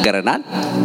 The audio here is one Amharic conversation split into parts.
ይናገረናል።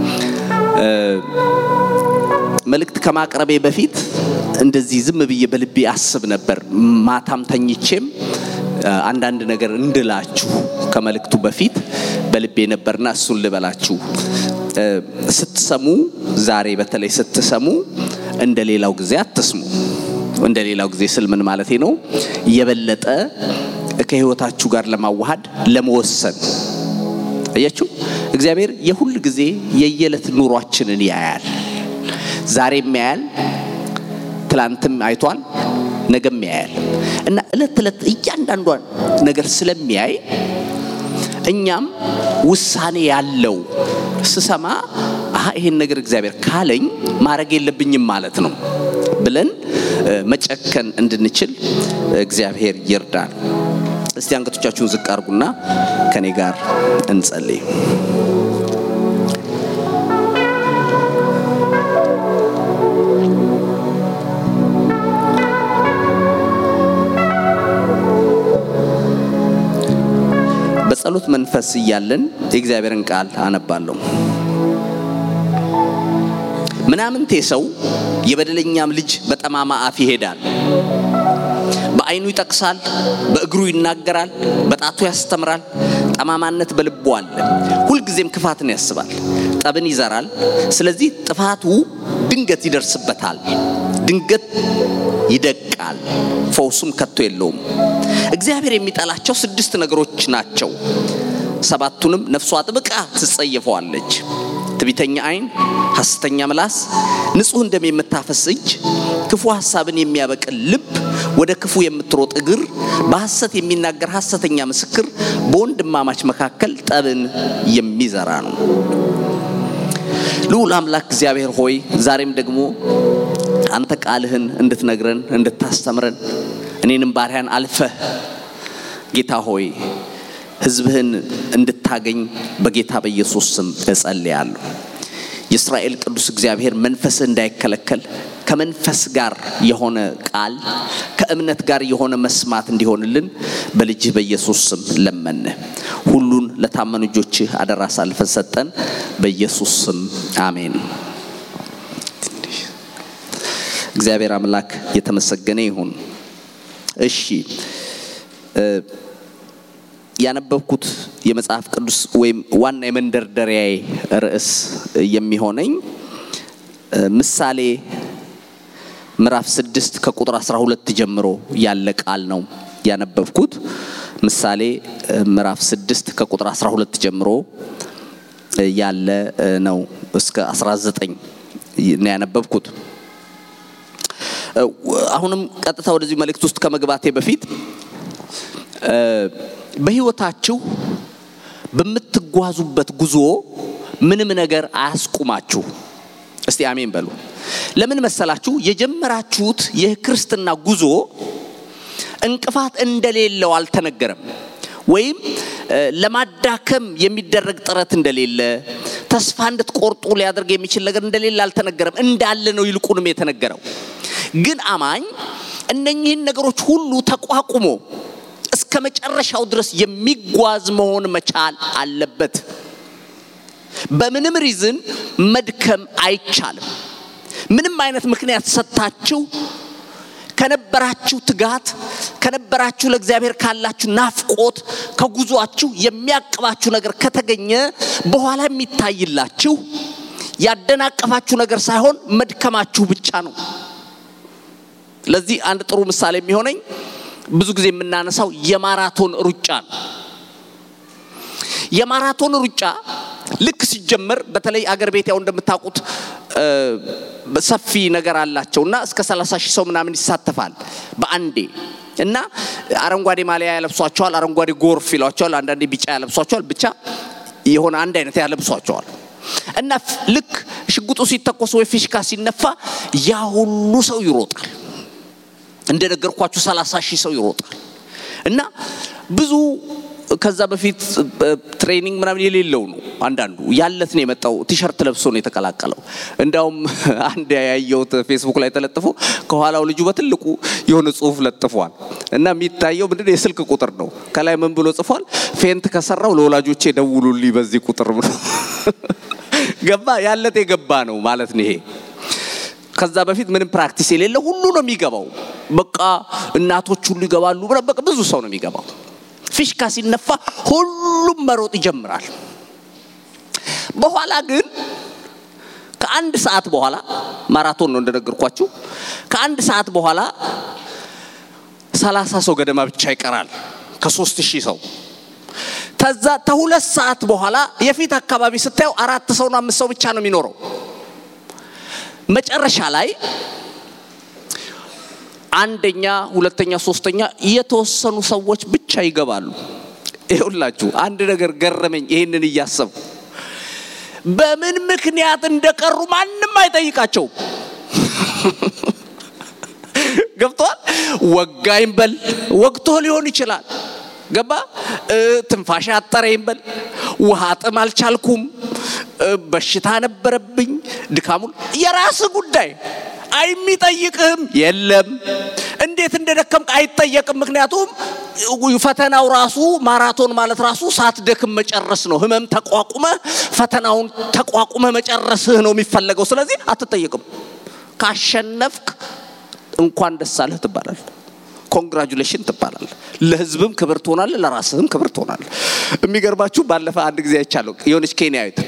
መልእክት ከማቅረቤ በፊት እንደዚህ ዝም ብዬ በልቤ አስብ ነበር። ማታም ተኝቼም አንዳንድ ነገር እንድላችሁ ከመልእክቱ በፊት በልቤ ነበርና እሱን ልበላችሁ። ስትሰሙ ዛሬ በተለይ ስትሰሙ እንደ ሌላው ጊዜ አትስሙ። እንደ ሌላው ጊዜ ስል ምን ማለቴ ነው? የበለጠ ከህይወታችሁ ጋር ለማዋሃድ ለመወሰን አያችሁ፣ እግዚአብሔር የሁል ጊዜ የየዕለት ኑሯችንን ያያል። ዛሬም ያያል፣ ትላንትም አይቷል፣ ነገም ያያል እና እለት እለት እያንዳንዷን ነገር ስለሚያይ እኛም ውሳኔ ያለው ስሰማ አሀ ይሄን ነገር እግዚአብሔር ካለኝ ማድረግ የለብኝም ማለት ነው ብለን መጨከን እንድንችል እግዚአብሔር ይርዳል። እስቲ አንገቶቻችሁን ዝቅ አርጉና ከኔ ጋር እንጸልይ። በጸሎት መንፈስ እያለን የእግዚአብሔርን ቃል አነባለሁ። ምናምንቴ ሰው የበደለኛም ልጅ በጠማማ አፍ ይሄዳል። በዓይኑ ይጠቅሳል፣ በእግሩ ይናገራል፣ በጣቱ ያስተምራል። ጠማማነት በልቡ አለ። ሁልጊዜም ክፋትን ያስባል፣ ጠብን ይዘራል። ስለዚህ ጥፋቱ ድንገት ይደርስበታል፣ ድንገት ይደቃል፣ ፈውሱም ከቶ የለውም። እግዚአብሔር የሚጠላቸው ስድስት ነገሮች ናቸው። ሰባቱንም ነፍሷ ጥብቃ ትጸየፈዋለች። ትቢተኛ ዓይን፣ ሐሰተኛ ምላስ፣ ንጹሕ እንደም የምታፈስ እጅ፣ ክፉ ሐሳብን የሚያበቅል ልብ፣ ወደ ክፉ የምትሮጥ እግር፣ በሐሰት የሚናገር ሐሰተኛ ምስክር፣ በወንድማማች መካከል ጠብን የሚዘራ ነው። ልዑል አምላክ እግዚአብሔር ሆይ ዛሬም ደግሞ አንተ ቃልህን እንድትነግረን እንድታስተምረን እኔንም ባሪያን አልፈህ ጌታ ሆይ ሕዝብህን እንድታገኝ በጌታ በኢየሱስ ስም እጸልያለሁ። የእስራኤል ቅዱስ እግዚአብሔር መንፈስህ እንዳይከለከል ከመንፈስ ጋር የሆነ ቃል ከእምነት ጋር የሆነ መስማት እንዲሆንልን በልጅህ በኢየሱስ ስም ለመንህ። ሁሉን ለታመኑ እጆችህ አደራ አሳልፈን ሰጠን። በኢየሱስ ስም አሜን። እግዚአብሔር አምላክ የተመሰገነ ይሁን። እሺ ያነበብኩት የመጽሐፍ ቅዱስ ወይም ዋና የመንደርደሪያዬ ርዕስ የሚሆነኝ ምሳሌ ምዕራፍ ስድስት ከቁጥር 12 ጀምሮ ያለ ቃል ነው ያነበብኩት። ምሳሌ ምዕራፍ ስድስት ከቁጥር 12 ጀምሮ ያለ ነው እስከ 19 ነው ያነበብኩት። አሁንም ቀጥታ ወደዚህ መልእክት ውስጥ ከመግባቴ በፊት በሕይወታችሁ በምትጓዙበት ጉዞ ምንም ነገር አያስቁማችሁ። እስቲ አሜን በሉ። ለምን መሰላችሁ? የጀመራችሁት የክርስትና ጉዞ እንቅፋት እንደሌለው አልተነገረም። ወይም ለማዳከም የሚደረግ ጥረት እንደሌለ፣ ተስፋ እንድትቆርጡ ሊያደርግ የሚችል ነገር እንደሌለ አልተነገረም። እንዳለ ነው ይልቁንም የተነገረው። ግን አማኝ እነኚህን ነገሮች ሁሉ ተቋቁሞ እስከ መጨረሻው ድረስ የሚጓዝ መሆን መቻል አለበት። በምንም ሪዝን መድከም አይቻልም። ምንም አይነት ምክንያት ሰጥታችሁ ከነበራችሁ ትጋት ከነበራችሁ ለእግዚአብሔር ካላችሁ ናፍቆት ከጉዟችሁ የሚያቅባችሁ ነገር ከተገኘ በኋላ የሚታይላችሁ ያደናቀፋችሁ ነገር ሳይሆን መድከማችሁ ብቻ ነው። ለዚህ አንድ ጥሩ ምሳሌ የሚሆነኝ ብዙ ጊዜ የምናነሳው የማራቶን ሩጫ ነው። የማራቶን ሩጫ ልክ ሲጀመር በተለይ አገር ቤት ያው እንደምታውቁት ሰፊ ነገር አላቸው እና እስከ 30 ሺህ ሰው ምናምን ይሳተፋል በአንዴ እና አረንጓዴ ማሊያ ያለብሷቸዋል፣ አረንጓዴ ጎርፍ ይሏቸዋል፣ አንዳንዴ ቢጫ ያለብሷቸዋል። ብቻ የሆነ አንድ አይነት ያለብሷቸዋል እና ልክ ሽጉጡ ሲተኮስ ወይ ፊሽካ ሲነፋ ያ ሁሉ ሰው ይሮጣል። እንደነገርኳችሁ 30 ሺህ ሰው ይሮጣል እና ብዙ ከዛ በፊት ትሬኒንግ ምናምን የሌለው ነው። አንዳንዱ ያለት ነው የመጣው ቲሸርት ለብሶ ነው የተቀላቀለው። እንዳውም አንድ ያየሁት ፌስቡክ ላይ ተለጥፎ ከኋላው ልጁ በትልቁ የሆነ ጽሁፍ ለጥፏል እና የሚታየው ምንድነው የስልክ ቁጥር ነው። ከላይ ምን ብሎ ጽፏል? ፌንት ከሰራው ለወላጆቼ ደውሉልኝ በዚህ ቁጥር ብሎ ገባ ያለት የገባ ነው ማለት ነው ይሄ። ከዛ በፊት ምንም ፕራክቲስ የሌለ ሁሉ ነው የሚገባው። በቃ እናቶች ሁሉ ይገባሉ። በቃ ብዙ ሰው ነው የሚገባው። ፊሽካ ሲነፋ ሁሉም መሮጥ ይጀምራል። በኋላ ግን ከአንድ ሰዓት በኋላ ማራቶን ነው እንደነገርኳችሁ። ከአንድ ሰዓት በኋላ ሰላሳ ሰው ገደማ ብቻ ይቀራል ከሶስት ሺህ ሰው። ከዛ ከሁለት ሰዓት በኋላ የፊት አካባቢ ስታየው አራት ሰውና አምስት ሰው ብቻ ነው የሚኖረው። መጨረሻ ላይ አንደኛ፣ ሁለተኛ፣ ሶስተኛ የተወሰኑ ሰዎች ብቻ ይገባሉ። ይኸውላችሁ አንድ ነገር ገረመኝ። ይህንን እያሰቡ በምን ምክንያት እንደቀሩ ማንም አይጠይቃቸውም። ገብቷል። ወጋይም በል ወግቶ ሊሆን ይችላል። ገባ ትንፋሽ አጠረኝ በል ውሃ ጥም አልቻልኩም፣ በሽታ ነበረብኝ፣ ድካሙን የራስ ጉዳይ አይሚጠይቅህም። የለም እንዴት እንደደከምክ አይጠየቅም። ምክንያቱም ፈተናው ራሱ ማራቶን ማለት ራሱ ሳትደክም መጨረስ ነው። ህመም ተቋቁመ ፈተናውን ተቋቁመ መጨረስህ ነው የሚፈለገው። ስለዚህ አትጠየቅም። ካሸነፍክ እንኳን ደስ አለህ ትባላል። ኮንግራጁሌሽን ትባላል። ለህዝብም ክብር ትሆናል፣ ለራስህም ክብር ትሆናል። የሚገርባችሁ ባለፈ አንድ ጊዜ አይቻለሁ የሆነች ኬንያዊት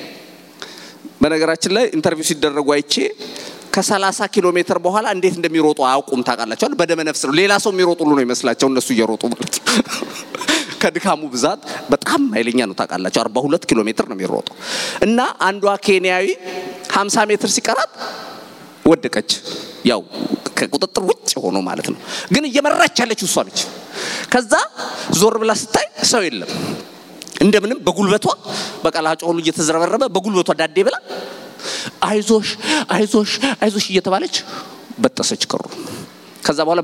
በነገራችን ላይ ኢንተርቪው ሲደረጉ አይቼ ከ30 ኪሎ ሜትር በኋላ እንዴት እንደሚሮጡ አያውቁም። ታውቃላቸዋል። በደመ ነፍስ ነው። ሌላ ሰው የሚሮጡ ሁሉ ነው ይመስላቸው እነሱ እየሮጡ ማለት ነው። ከድካሙ ብዛት በጣም ኃይለኛ ነው። ታውቃላቸው 42 ኪሎ ሜትር ነው የሚሮጡ እና አንዷ ኬንያዊ 50 ሜትር ሲቀራት ወደቀች። ያው ከቁጥጥር ውጭ ሆኖ ማለት ነው። ግን እየመራች ያለችው እሷ ነች። ከዛ ዞር ብላ ስታይ ሰው የለም። እንደምንም በጉልበቷ በቀላጮ ሁሉ እየተዝረበረበ በጉልበቷ ዳዴ ብላ አይዞሽ አይዞሽ አይዞሽ እየተባለች በጠሰች ቀሩ። ከዛ በኋላ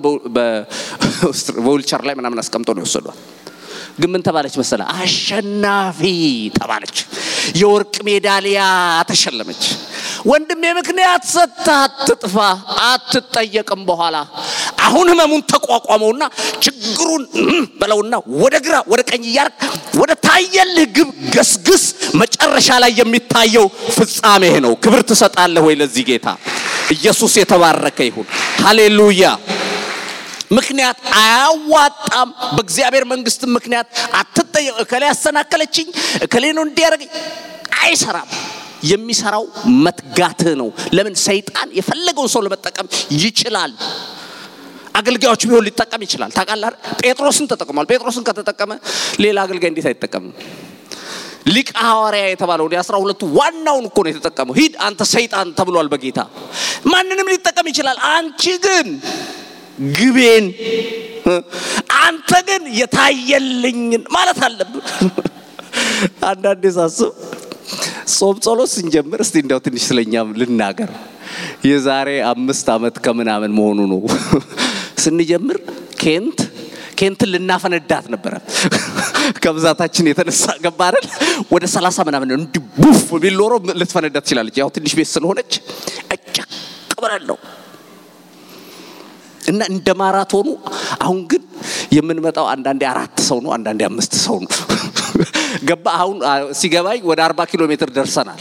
በዊልቸር ላይ ምናምን አስቀምጦ ነው የወሰዷት። ግን ምን ተባለች መሰለ? አሸናፊ ተባለች። የወርቅ ሜዳሊያ ተሸለመች። ወንድሜ ምክንያት ሰጥተህ አትጥፋ፣ አትጠየቅም። በኋላ አሁን ህመሙን ተቋቋመውና ችግሩን በለውና ወደ ግራ ወደ ቀኝ እያርግ ወደ ታየልህ ግብ ገስግስ። መጨረሻ ላይ የሚታየው ፍጻሜ ነው። ክብር ትሰጣለህ ወይ ለዚህ ጌታ? ኢየሱስ የተባረከ ይሁን። ሃሌሉያ። ምክንያት አያዋጣም። በእግዚአብሔር መንግስት ምክንያት አትጠየቅ። እከሌ ያሰናከለችኝ፣ እከሌ ነው እንዲያደርገኝ አይሰራም። የሚሰራው መትጋትህ ነው። ለምን ሰይጣን የፈለገውን ሰው ለመጠቀም ይችላል። አገልጋዮች ቢሆን ሊጠቀም ይችላል። ታውቃለህ፣ ጴጥሮስን ተጠቅሟል። ጴጥሮስን ከተጠቀመ ሌላ አገልጋይ እንዴት አይጠቀምም? ሊቀ ሐዋርያ የተባለውን የአስራ ሁለቱ ዋናውን እኮ ነው የተጠቀመው። ሂድ አንተ ሰይጣን ተብሏል በጌታ ማንንም ሊጠቀም ይችላል። አንቺ ግን ግቤን አንተ ግን የታየልኝን ማለት አለብን። አንዳንዴ ሳስብ ጾም ጸሎት ስንጀምር እስቲ እንዲያው ትንሽ ስለኛም ልናገር። የዛሬ አምስት ዓመት ከምናምን መሆኑ ነው ስንጀምር ኬንት ኬንትን ልናፈነዳት ነበረ ከብዛታችን የተነሳ ገባ አይደል? ወደ ሰላሳ ምናምን እንዲህ ቡፍ ቢል ኖሮ ልትፈነዳ ትችላለች። ያው ትንሽ ቤት ስለሆነች እጨቅ ብላለሁ እና እንደ ማራቶኑ አሁን ግን የምንመጣው አንዳንዴ አራት ሰው ነው፣ አንዳንዴ አምስት ሰው ነው። ገባ አሁን ሲገባኝ ወደ አርባ ኪሎ ሜትር ደርሰናል።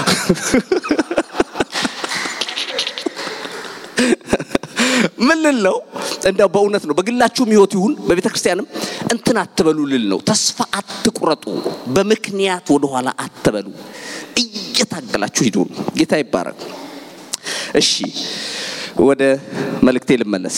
ምን ልል ነው እንደው በእውነት ነው በግላችሁም ህይወት ይሁን በቤተ ክርስቲያንም እንትን አትበሉ ልል ነው። ተስፋ አትቁረጡ፣ በምክንያት ወደኋላ አትበሉ። እየታገላችሁ ሂዱ። ጌታ ይባረክ። እሺ ወደ መልእክቴ ልመለስ።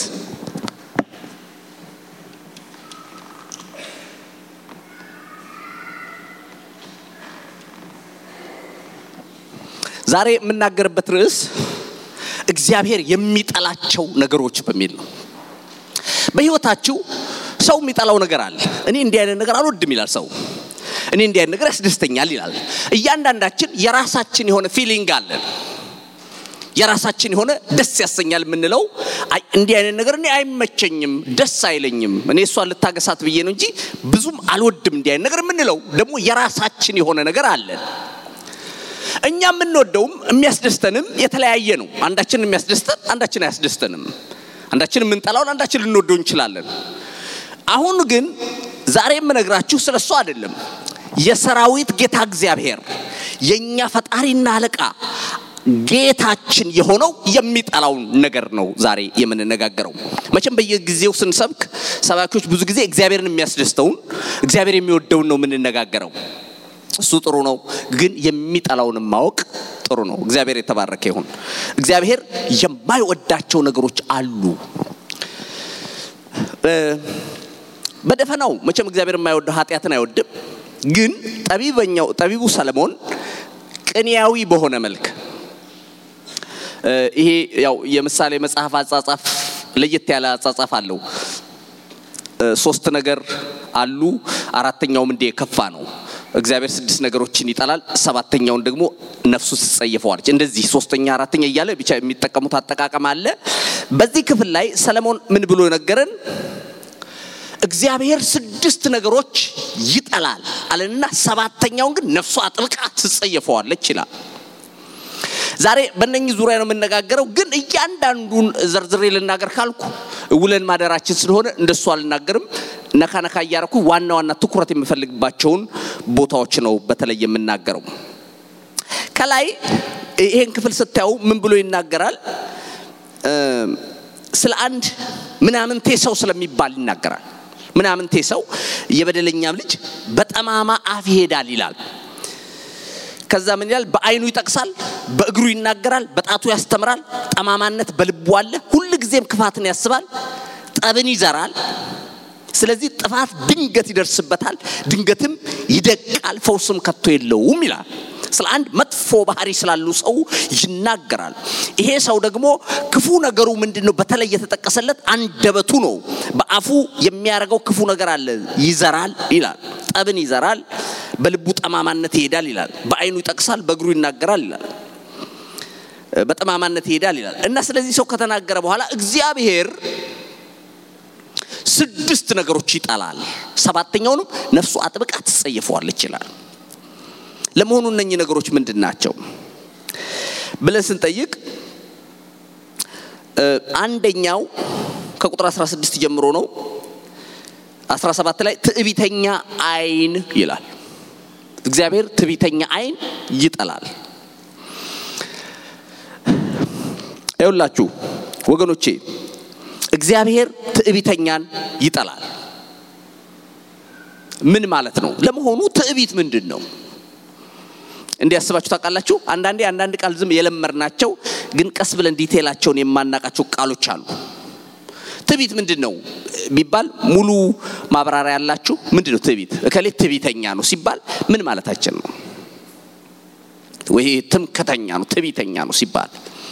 ዛሬ የምናገርበት ርዕስ እግዚአብሔር የሚጠላቸው ነገሮች በሚል ነው። በህይወታችሁ ሰው የሚጠላው ነገር አለ። እኔ እንዲህ አይነት ነገር አልወድም ይላል ሰው። እኔ እንዲህ አይነት ነገር ያስደስተኛል ይላል። እያንዳንዳችን የራሳችን የሆነ ፊሊንግ አለን። የራሳችን የሆነ ደስ ያሰኛል የምንለው እንዲህ አይነት ነገር እኔ አይመቸኝም፣ ደስ አይለኝም፣ እኔ እሷን ልታገሳት ብዬ ነው እንጂ ብዙም አልወድም እንዲህ አይነት ነገር የምንለው ደግሞ የራሳችን የሆነ ነገር አለን። እኛ የምንወደውም የሚያስደስተንም የተለያየ ነው። አንዳችን የሚያስደስተን፣ አንዳችን አያስደስተንም። አንዳችን የምንጠላውን አንዳችን ልንወደው እንችላለን። አሁን ግን ዛሬ የምነግራችሁ ስለ እሱ አይደለም። የሰራዊት ጌታ እግዚአብሔር የኛ ፈጣሪና አለቃ ጌታችን የሆነው የሚጠላውን ነገር ነው ዛሬ የምንነጋገረው። መቼም በየጊዜው ስንሰብክ ሰባኪዎች ብዙ ጊዜ እግዚአብሔርን የሚያስደስተውን እግዚአብሔር የሚወደውን ነው የምንነጋገረው። እሱ ጥሩ ነው፣ ግን የሚጠላውን ማወቅ ጥሩ ነው። እግዚአብሔር የተባረከ ይሁን። እግዚአብሔር የማይወዳቸው ነገሮች አሉ። በደፈናው መቼም እግዚአብሔር የማይወደው ኃጢአትን አይወድም። ግን ጠቢበኛው ጠቢቡ ሰለሞን ቅንያዊ በሆነ መልክ ይሄ ያው የምሳሌ መጽሐፍ አጻጻፍ ለየት ያለ አጻጻፍ አለው። ሶስት ነገር አሉ፣ አራተኛውም እንዲህ የከፋ ነው። እግዚአብሔር ስድስት ነገሮችን ይጠላል፣ ሰባተኛውን ደግሞ ነፍሱ ትጸየፈዋለች። እንደዚህ ሶስተኛ፣ አራተኛ እያለ ብቻ የሚጠቀሙት አጠቃቀም አለ። በዚህ ክፍል ላይ ሰለሞን ምን ብሎ ነገረን? እግዚአብሔር ስድስት ነገሮች ይጠላል አለና ሰባተኛውን ግን ነፍሱ አጥብቃ ትጸየፈዋለች ይላል። ዛሬ በእነኚህ ዙሪያ ነው የምነጋገረው። ግን እያንዳንዱን ዘርዝሬ ልናገር ካልኩ ውለን ማደራችን ስለሆነ እንደሱ አልናገርም። ነካ ነካ እያረኩ ዋና ዋና ትኩረት የምፈልግባቸውን ቦታዎች ነው በተለይ የምናገረው። ከላይ ይሄን ክፍል ስታዩ ምን ብሎ ይናገራል? ስለ አንድ ምናምንቴ ሰው ስለሚባል ይናገራል። ምናምንቴ ሰው የበደለኛም ልጅ በጠማማ አፍ ይሄዳል ይላል። ከዛ ምን ይላል? በአይኑ ይጠቅሳል፣ በእግሩ ይናገራል፣ በጣቱ ያስተምራል። ጠማማነት በልቡ አለ፣ ሁል ጊዜም ክፋትን ያስባል፣ ጠብን ይዘራል። ስለዚህ ጥፋት ድንገት ይደርስበታል፣ ድንገትም ይደቃል፣ ፈውስም ከቶ የለውም ይላል። ስለ አንድ መጥፎ ባህሪ ስላሉ ሰው ይናገራል። ይሄ ሰው ደግሞ ክፉ ነገሩ ምንድን ነው? በተለይ የተጠቀሰለት አንደበቱ ነው። በአፉ የሚያደርገው ክፉ ነገር አለ፣ ይዘራል ይላል። ጠብን ይዘራል፣ በልቡ ጠማማነት ይሄዳል ይላል። በአይኑ ይጠቅሳል፣ በእግሩ ይናገራል ይላል። በጠማማነት ይሄዳል ይላል እና ስለዚህ ሰው ከተናገረ በኋላ እግዚአብሔር ስድስት ነገሮች ይጠላል፣ ሰባተኛውንም ነፍሱ አጥብቃ ትጸየፈዋለች ይላል። ለመሆኑ እነኚህ ነገሮች ምንድን ናቸው ብለን ስንጠይቅ አንደኛው ከቁጥር 16 ጀምሮ ነው። 17 ላይ ትዕቢተኛ አይን ይላል። እግዚአብሔር ትዕቢተኛ አይን ይጠላል። ይኸውላችሁ ወገኖቼ እግዚአብሔር ትዕቢተኛን ይጠላል። ምን ማለት ነው? ለመሆኑ ትዕቢት ምንድን ነው? እንዲያስባችሁ ታውቃላችሁ። አንዳንዴ አንዳንድ ቃል ዝም የለመድናቸው ግን ቀስ ብለን ዲቴላቸውን የማናቃቸው ቃሎች አሉ። ትዕቢት ምንድን ነው ቢባል ሙሉ ማብራሪያ ያላችሁ ምንድን ነው ትዕቢት? እከሌ ትዕቢተኛ ነው ሲባል ምን ማለታችን ነው? ወይ ትምክተኛ ነው ትዕቢተኛ ነው ሲባል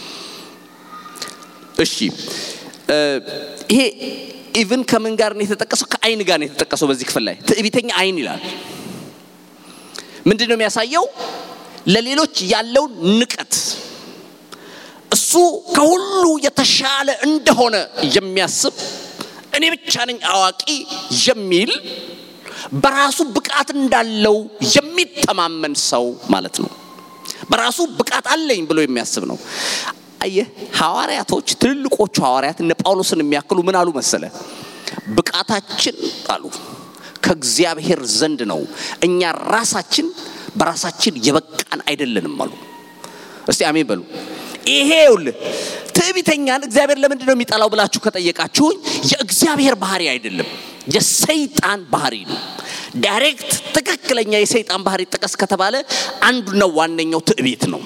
እሺ ይሄ ኢቭን ከምን ጋር ነው የተጠቀሰው? ከአይን ጋር ነው የተጠቀሰው። በዚህ ክፍል ላይ ትዕቢተኛ አይን ይላል። ምንድን ነው የሚያሳየው? ለሌሎች ያለውን ንቀት እሱ ከሁሉ የተሻለ እንደሆነ የሚያስብ እኔ ብቻ ነኝ አዋቂ የሚል በራሱ ብቃት እንዳለው የሚተማመን ሰው ማለት ነው። በራሱ ብቃት አለኝ ብሎ የሚያስብ ነው። አየህ ሐዋርያቶች ትልልቆቹ ሐዋርያት እነ ጳውሎስን የሚያክሉ ምን አሉ መሰለ? ብቃታችን አሉ ከእግዚአብሔር ዘንድ ነው፣ እኛ ራሳችን በራሳችን የበቃን አይደለንም አሉ። እስቲ አሜን በሉ። ይሄ ይኸውልህ ትዕቢተኛን እግዚአብሔር ለምንድን ነው የሚጠላው ብላችሁ ከጠየቃችሁኝ የእግዚአብሔር ባህሪ አይደለም፣ የሰይጣን ባህሪ ነው። ዳይሬክት ትክክለኛ የሰይጣን ባህሪ ጥቀስ ከተባለ አንዱና ዋነኛው ትዕቢት ነው።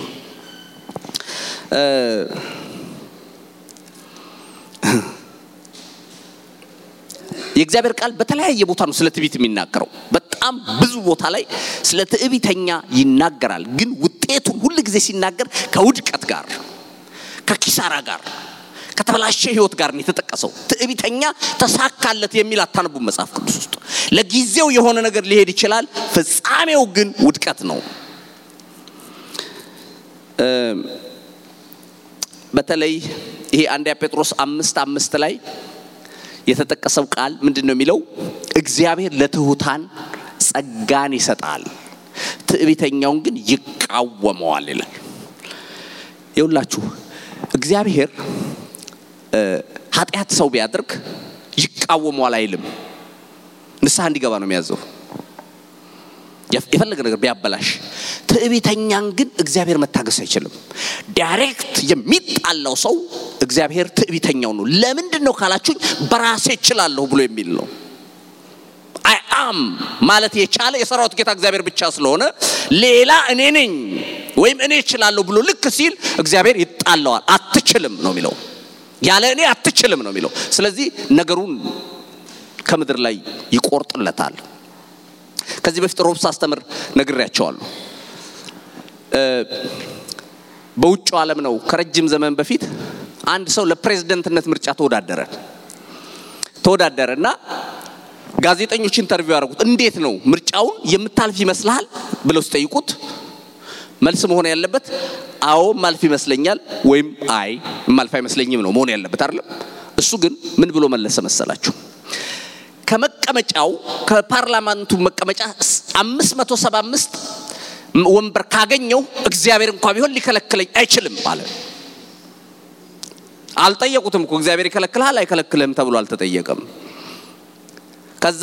የእግዚአብሔር ቃል በተለያየ ቦታ ነው ስለ ትዕቢት የሚናገረው። በጣም ብዙ ቦታ ላይ ስለ ትዕቢተኛ ይናገራል። ግን ውጤቱን ሁል ጊዜ ሲናገር ከውድቀት ጋር፣ ከኪሳራ ጋር፣ ከተበላሸ ሕይወት ጋር ነው የተጠቀሰው። ትዕቢተኛ ተሳካለት የሚል አታነቡም መጽሐፍ ቅዱስ ውስጥ። ለጊዜው የሆነ ነገር ሊሄድ ይችላል፣ ፍጻሜው ግን ውድቀት ነው። በተለይ ይሄ አንደኛ ጴጥሮስ አምስት አምስት ላይ የተጠቀሰው ቃል ምንድን ነው የሚለው? እግዚአብሔር ለትሑታን ጸጋን ይሰጣል፣ ትዕቢተኛውን ግን ይቃወመዋል ይላል። ይውላችሁ እግዚአብሔር ኃጢአት ሰው ቢያደርግ ይቃወመዋል አይልም፣ ንስሐ እንዲገባ ነው የሚያዘው። የፈለገ ነገር ቢያበላሽ፣ ትዕቢተኛን ግን እግዚአብሔር መታገስ አይችልም። ዳይሬክት የሚጣላው ሰው እግዚአብሔር ትዕቢተኛው ነው። ለምንድን ነው ካላችሁኝ፣ በራሴ እችላለሁ ብሎ የሚል ነው። አይ አም ማለት የቻለ የሰራዊት ጌታ እግዚአብሔር ብቻ ስለሆነ ሌላ እኔ ነኝ ወይም እኔ እችላለሁ ብሎ ልክ ሲል እግዚአብሔር ይጣለዋል። አትችልም ነው የሚለው፣ ያለ እኔ አትችልም ነው የሚለው። ስለዚህ ነገሩን ከምድር ላይ ይቆርጥለታል። ከዚህ በፊት ሮብ ሳስተምር ነግሬያቸዋለሁ። በውጭው ዓለም ነው ከረጅም ዘመን በፊት አንድ ሰው ለፕሬዝደንትነት ምርጫ ተወዳደረ ተወዳደረ እና ጋዜጠኞች ኢንተርቪው ያደረጉት እንዴት ነው ምርጫውን የምታልፍ ይመስልሃል ብለው ሲጠይቁት መልስ መሆን ያለበት አዎ ማልፍ ይመስለኛል ወይም አይ ማልፍ አይመስለኝም ነው መሆን ያለበት አይደለም። እሱ ግን ምን ብሎ መለሰ መሰላችሁ? ከመቀመጫው ከፓርላማንቱ መቀመጫ 575 ወንበር ካገኘው እግዚአብሔር እንኳ ቢሆን ሊከለክለኝ አይችልም አለ። አልጠየቁትም እኮ እግዚአብሔር ይከለክልሃል አይከለክልህም ተብሎ አልተጠየቀም። ከዛ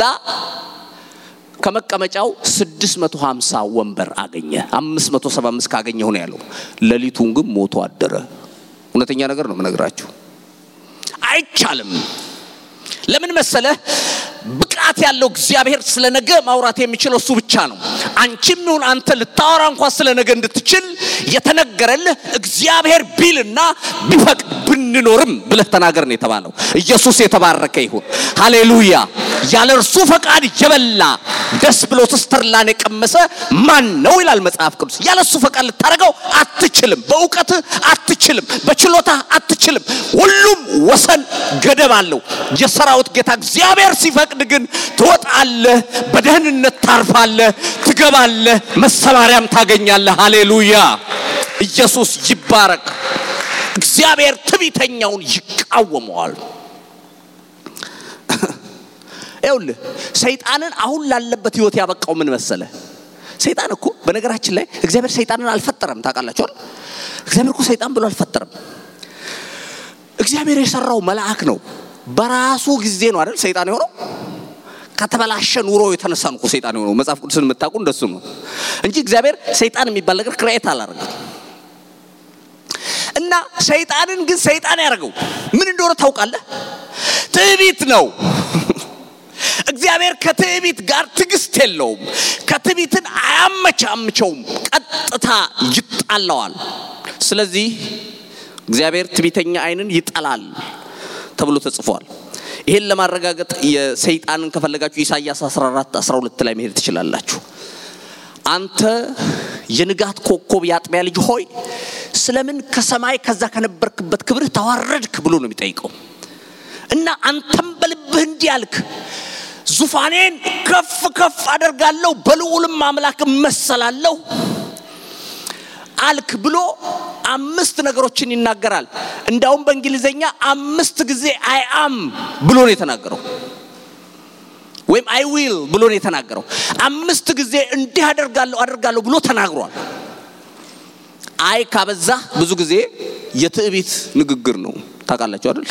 ከመቀመጫው 650 ወንበር አገኘ። 575 ካገኘሁ ነው ያለው። ሌሊቱን ግን ሞቶ አደረ። እውነተኛ ነገር ነው የምነግራችሁ። አይቻልም። ለምን መሰለህ? ብቃት ያለው እግዚአብሔር ስለ ነገ ማውራት የሚችለው እሱ ብቻ ነው። አንቺም ይሁን አንተ ልታወራ እንኳን ስለ ነገ እንድትችል የተነገረልህ እግዚአብሔር ቢልና ቢፈቅድ ብንኖርም ብለህ ተናገር ነው የተባለው። ኢየሱስ የተባረከ ይሁን። ሃሌሉያ። ያለ እርሱ ፈቃድ የበላ ደስ ብሎት ስተርላን የቀመሰ ማን ነው ይላል መጽሐፍ ቅዱስ። ያለ እሱ ፈቃድ ልታደርገው አትችልም። በእውቀትህ አትችልም። በችሎታ አትችልም። ሁሉም ወሰን ገደብ አለው። የሰራዊት ጌታ እግዚአብሔር ሲፈቅድ ግን ትወጣለህ፣ በደህንነት ታርፋለህ፣ ትገባለህ፣ መሰማሪያም ታገኛለህ። ሃሌሉያ ኢየሱስ ይባረክ። እግዚአብሔር ትዕቢተኛውን ይቃወመዋል። ይኸውልህ ሰይጣንን አሁን ላለበት ህይወት ያበቃው ምን መሰለ? ሰይጣን እኮ በነገራችን ላይ እግዚአብሔር ሰይጣንን አልፈጠረም። ታውቃላችኋል? እግዚአብሔር እኮ ሰይጣን ብሎ አልፈጠረም። እግዚአብሔር የሰራው መልአክ ነው። በራሱ ጊዜ ነው አይደል ሰይጣን የሆነው። ከተበላሸ ኑሮ የተነሳ ነው እኮ ሰይጣን የሆነው። መጽሐፍ ቅዱስን የምታውቁ እንደሱ ነው እንጂ እግዚአብሔር ሰይጣን የሚባል ነገር ክሬት አላደረገም። እና ሰይጣንን ግን ሰይጣን ያደርገው ምን እንደሆነ ታውቃለህ? ትዕቢት ነው። እግዚአብሔር ከትዕቢት ጋር ትዕግስት የለውም። ከትዕቢትን አያመቻምቸውም፣ ቀጥታ ይጣለዋል። ስለዚህ እግዚአብሔር ትዕቢተኛ ዓይንን ይጠላል ተብሎ ተጽፏል። ይሄን ለማረጋገጥ የሰይጣንን ከፈለጋችሁ ኢሳይያስ 14 12 ላይ መሄድ ትችላላችሁ። አንተ የንጋት ኮከብ የአጥቢያ ልጅ ሆይ ስለምን ከሰማይ ከዛ ከነበርክበት ክብርህ ተዋረድክ ብሎ ነው የሚጠይቀው። እና አንተም በልብህ እንዲህ አልክ፣ ዙፋኔን ከፍ ከፍ አደርጋለሁ፣ በልዑልም አምላክ እመሰላለሁ አልክ ብሎ አምስት ነገሮችን ይናገራል። እንዳውም በእንግሊዘኛ አምስት ጊዜ አይ አም ብሎ ነው የተናገረው፣ ወይም አይ ዊል ብሎ ነው የተናገረው። አምስት ጊዜ እንዲህ አደርጋለሁ አደርጋለሁ ብሎ ተናግሯል። አይ ካበዛ ብዙ ጊዜ የትዕቢት ንግግር ነው። ታውቃላችሁ አይደል?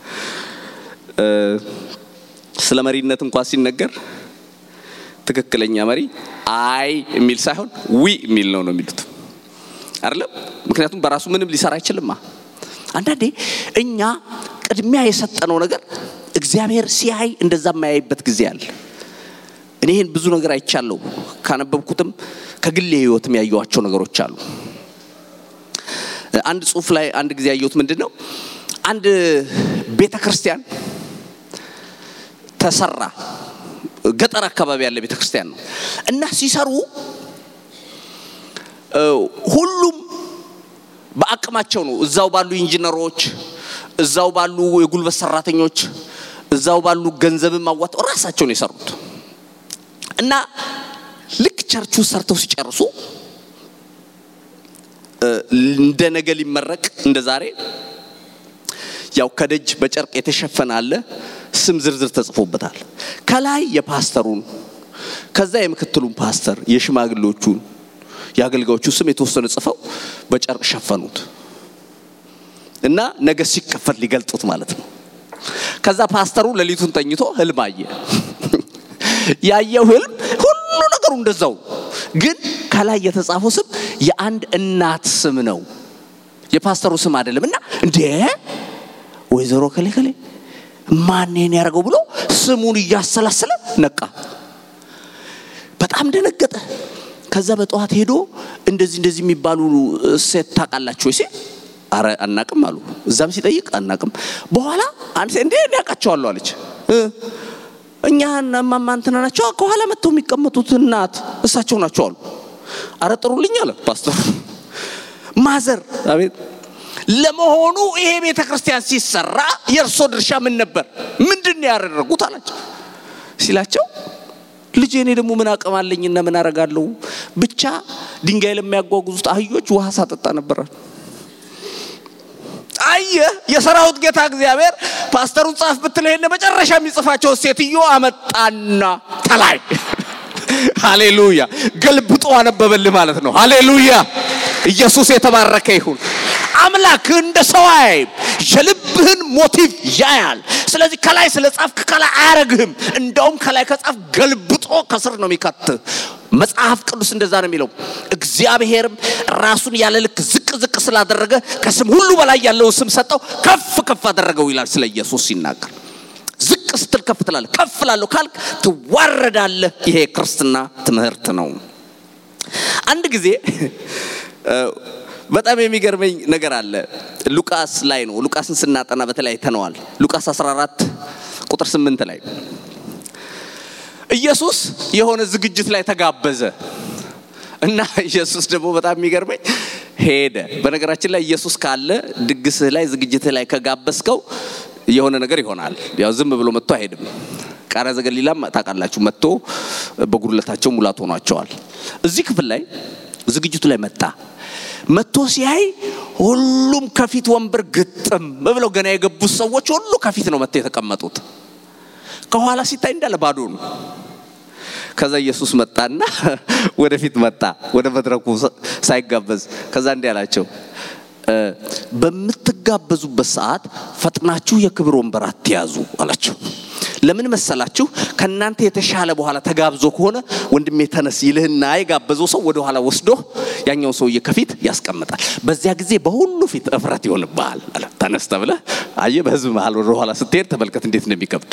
ስለ መሪነት እንኳን ሲነገር ትክክለኛ መሪ አይ የሚል ሳይሆን ዊ የሚል ነው ነው የሚሉት አይደለም። ምክንያቱም በራሱ ምንም ሊሰራ አይችልማ። አንዳንዴ እኛ ቅድሚያ የሰጠነው ነገር እግዚአብሔር ሲያይ እንደዛ የማያይበት ጊዜ አለ። እኔ ይህን ብዙ ነገር አይቻለሁ። ካነበብኩትም ከግሌ ሕይወትም ያየኋቸው ነገሮች አሉ። አንድ ጽሑፍ ላይ አንድ ጊዜ ያየሁት ምንድን ነው፣ አንድ ቤተ ክርስቲያን ተሰራ። ገጠር አካባቢ ያለ ቤተ ክርስቲያን ነው እና ሲሰሩ ሁሉም በአቅማቸው ነው። እዛው ባሉ ኢንጂነሮች፣ እዛው ባሉ የጉልበት ሰራተኞች፣ እዛው ባሉ ገንዘብን ማዋጣው ራሳቸው ነው የሰሩት እና ልክ ቸርቹ ሰርተው ሲጨርሱ እንደ ነገ ሊመረቅ እንደ ዛሬ ያው ከደጅ በጨርቅ የተሸፈነ አለ። ስም ዝርዝር ተጽፎበታል። ከላይ የፓስተሩን፣ ከዛ የምክትሉን ፓስተር፣ የሽማግሌዎቹን የአገልጋዮቹ ስም የተወሰነ ጽፈው በጨርቅ ሸፈኑት እና ነገ ሲከፈት ሊገልጡት ማለት ነው። ከዛ ፓስተሩ ሌሊቱን ተኝቶ ህልም አየ። ያየው ህልም ሁሉ ነገሩ እንደዛው ግን ከላይ የተጻፈው ስም የአንድ እናት ስም ነው፣ የፓስተሩ ስም አይደለም። እና እንዴ ወይዘሮ ከሌ ከሌ ማንን ያደርገው ብሎ ስሙን እያሰላሰለ ነቃ። በጣም ደነገጠ። ከዛ በጠዋት ሄዶ እንደዚህ እንደዚህ የሚባሉ ሴት ታውቃላችሁ ወይ ሲል አረ አናቅም አሉ። እዛም ሲጠይቅ አናቅም። በኋላ አንድ ሴት እንዴ እኔ አውቃቸዋለሁ አለች። እኛ እማማ እንትና ናቸው ከኋላ መጥተው የሚቀመጡት እናት እሳቸው ናቸው አሉ። አረ ጥሩልኝ አለ ፓስተር ማዘር። አቤት ለመሆኑ ይሄ ቤተ ክርስቲያን ሲሰራ የእርሶ ድርሻ ምን ነበር? ምንድን ነው ያደረጉት አላቸው ሲላቸው ልጄ እኔ ደግሞ ምን አቅም አለኝና ምን አረጋለሁ? ብቻ ድንጋይ ለሚያጓጉዙት አህዮች ውሃ ሳጠጣ ነበራል። አየህ፣ የሰራዊት ጌታ እግዚአብሔር ፓስተሩን ጻፍ ብትል ይሄን መጨረሻ የሚጽፋቸው ሴትዮ አመጣና ተላይ ሃሌሉያ ገልብጦ አነበበልህ ማለት ነው። ሃሌሉያ ኢየሱስ የተባረከ ይሁን። አምላክ እንደ ሰው አያይም፣ የልብህን ሞቲቭ ያያል። ስለዚህ ከላይ ስለ ጻፍክ ከላይ አያረግህም። እንደውም ከላይ ከጻፍ ገልብጦ ከስር ነው የሚከትህ። መጽሐፍ ቅዱስ እንደዛ ነው የሚለው። እግዚአብሔርም ራሱን ያለ ልክ ዝቅ ዝቅ ስላደረገ ከስም ሁሉ በላይ ያለውን ስም ሰጠው፣ ከፍ ከፍ አደረገው ይላል ስለ ኢየሱስ ሲናገር። ዝቅ ስትል ከፍ ትላለህ፣ ከፍ ላለሁ ካልክ ትዋረዳለህ። ይሄ ክርስትና ትምህርት ነው። አንድ ጊዜ በጣም የሚገርመኝ ነገር አለ። ሉቃስ ላይ ነው። ሉቃስን ስናጠና በተለይ አይተነዋል። ሉቃስ 14 ቁጥር 8 ላይ ኢየሱስ የሆነ ዝግጅት ላይ ተጋበዘ እና ኢየሱስ ደግሞ በጣም የሚገርመኝ ሄደ። በነገራችን ላይ ኢየሱስ ካለ ድግስህ ላይ ዝግጅትህ ላይ ከጋበዝከው የሆነ ነገር ይሆናል። ያው ዝም ብሎ መጥቶ አይሄድም። ቃና ዘገሊላም ታውቃላችሁ፣ መጥቶ በጉድለታቸው ሙላት ሆኗቸዋል። እዚህ ክፍል ላይ ዝግጅቱ ላይ መጣ። መጥቶ ሲያይ ሁሉም ከፊት ወንበር ግጥም ብለው ገና የገቡት ሰዎች ሁሉ ከፊት ነው መጥተው የተቀመጡት። ከኋላ ሲታይ እንዳለ ባዶ ነው። ከዛ ኢየሱስ መጣና ወደፊት መጣ፣ ወደ መድረኩ ሳይጋበዝ። ከዛ እንዲህ አላቸው፣ በምትጋበዙበት ሰዓት ፈጥናችሁ የክብር ወንበር አትያዙ አላቸው። ለምን መሰላችሁ? ከእናንተ የተሻለ በኋላ ተጋብዞ ከሆነ ወንድሜ ተነስ ይልህና የጋበዘው ሰው ወደ ኋላ ወስዶ ያኛው ሰውዬ ከፊት ያስቀምጣል። በዚያ ጊዜ በሁሉ ፊት እፍረት ይሆንብሃል አለ። ተነስ ተብለህ አየህ፣ በህዝብ መሃል ወደ ኋላ ስትሄድ ተመልከት እንዴት እንደሚከብድ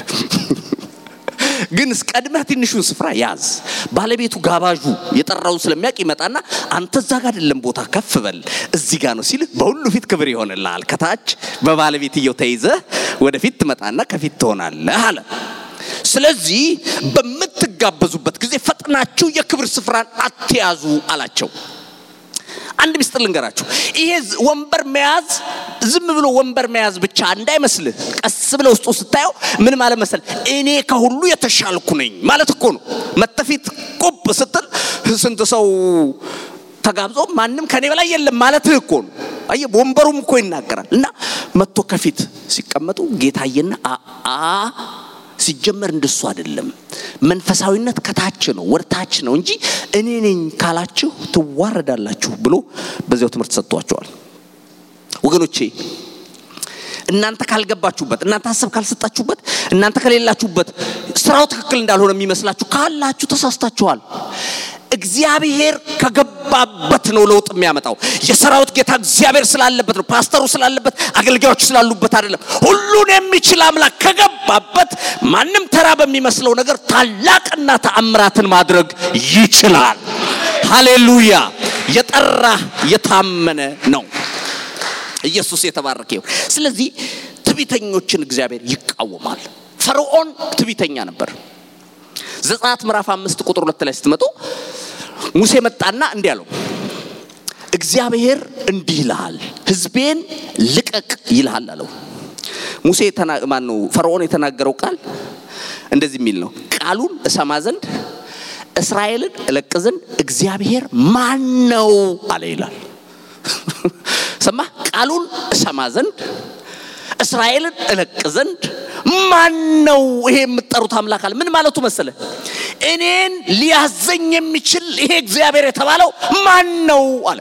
ግን ቀድመህ ትንሹን ስፍራ ያዝ። ባለቤቱ ጋባዡ የጠራውን ስለሚያውቅ ይመጣና አንተ እዛ ጋር አይደለም ቦታ ከፍ በል እዚህ ጋር ነው ሲልህ በሁሉ ፊት ክብር ይሆንልሃል። ከታች በባለቤትየው ተይዘህ ወደፊት ትመጣና ከፊት ትሆናለህ አለ። ስለዚህ በምትጋበዙበት ጊዜ ፈጥናችሁ የክብር ስፍራን አትያዙ አላቸው። አንድ ሚስጥር ልንገራችሁ። ይሄ ወንበር መያዝ ዝም ብሎ ወንበር መያዝ ብቻ እንዳይመስልህ። ቀስ ብለ ውስጡ ስታየው ምን ማለት መሰል፣ እኔ ከሁሉ የተሻልኩ ነኝ ማለት እኮ ነው። መተፊት ቁብ ስትል ስንት ሰው ተጋብዞ ማንም ከኔ በላይ የለም ማለትህ እኮ ነው። አየህ፣ ወንበሩም እኮ ይናገራል። እና መጥቶ ከፊት ሲቀመጡ ጌታዬና አ ሲጀመር እንደሱ አይደለም። መንፈሳዊነት ከታች ነው ወደ ታች ነው እንጂ እኔ ነኝ ካላችሁ ትዋረዳላችሁ ብሎ በዚያው ትምህርት ሰጥቷቸዋል። ወገኖቼ እናንተ ካልገባችሁበት፣ እናንተ ሀሳብ ካልሰጣችሁበት፣ እናንተ ከሌላችሁበት ስራው ትክክል እንዳልሆነ የሚመስላችሁ ካላችሁ ተሳስታችኋል። እግዚአብሔር ከገባበት ነው ለውጥ የሚያመጣው። የሰራዊት ጌታ እግዚአብሔር ስላለበት ነው። ፓስተሩ ስላለበት፣ አገልጋዮች ስላሉበት አይደለም። ሁሉን የሚችል አምላክ ከገባበት ማንም ተራ በሚመስለው ነገር ታላቅና ተአምራትን ማድረግ ይችላል። ሃሌሉያ! የጠራ የታመነ ነው። ኢየሱስ የተባረከ ይሁን። ስለዚህ ትዕቢተኞችን እግዚአብሔር ይቃወማል። ፈርዖን ትዕቢተኛ ነበር። ዘጸአት ምዕራፍ አምስት ቁጥር ሁለት ላይ ስትመጡ ሙሴ መጣና እንዲህ አለው፣ እግዚአብሔር እንዲህ ይልሃል፣ ሕዝቤን ልቀቅ ይልሃል አለው። ሙሴ ማን ነው? ፈርዖን የተናገረው ቃል እንደዚህ የሚል ነው። ቃሉን እሰማ ዘንድ እስራኤልን እለቅ ዘንድ እግዚአብሔር ማን ነው አለ ይላል። ሰማ ቃሉን እሰማ ዘንድ እስራኤልን እለቅ ዘንድ ማን ነው ይሄ የምትጠሩት አምላክ አለ። ምን ማለቱ መሰለ? እኔን ሊያዘኝ የሚችል ይሄ እግዚአብሔር የተባለው ማን ነው አለ።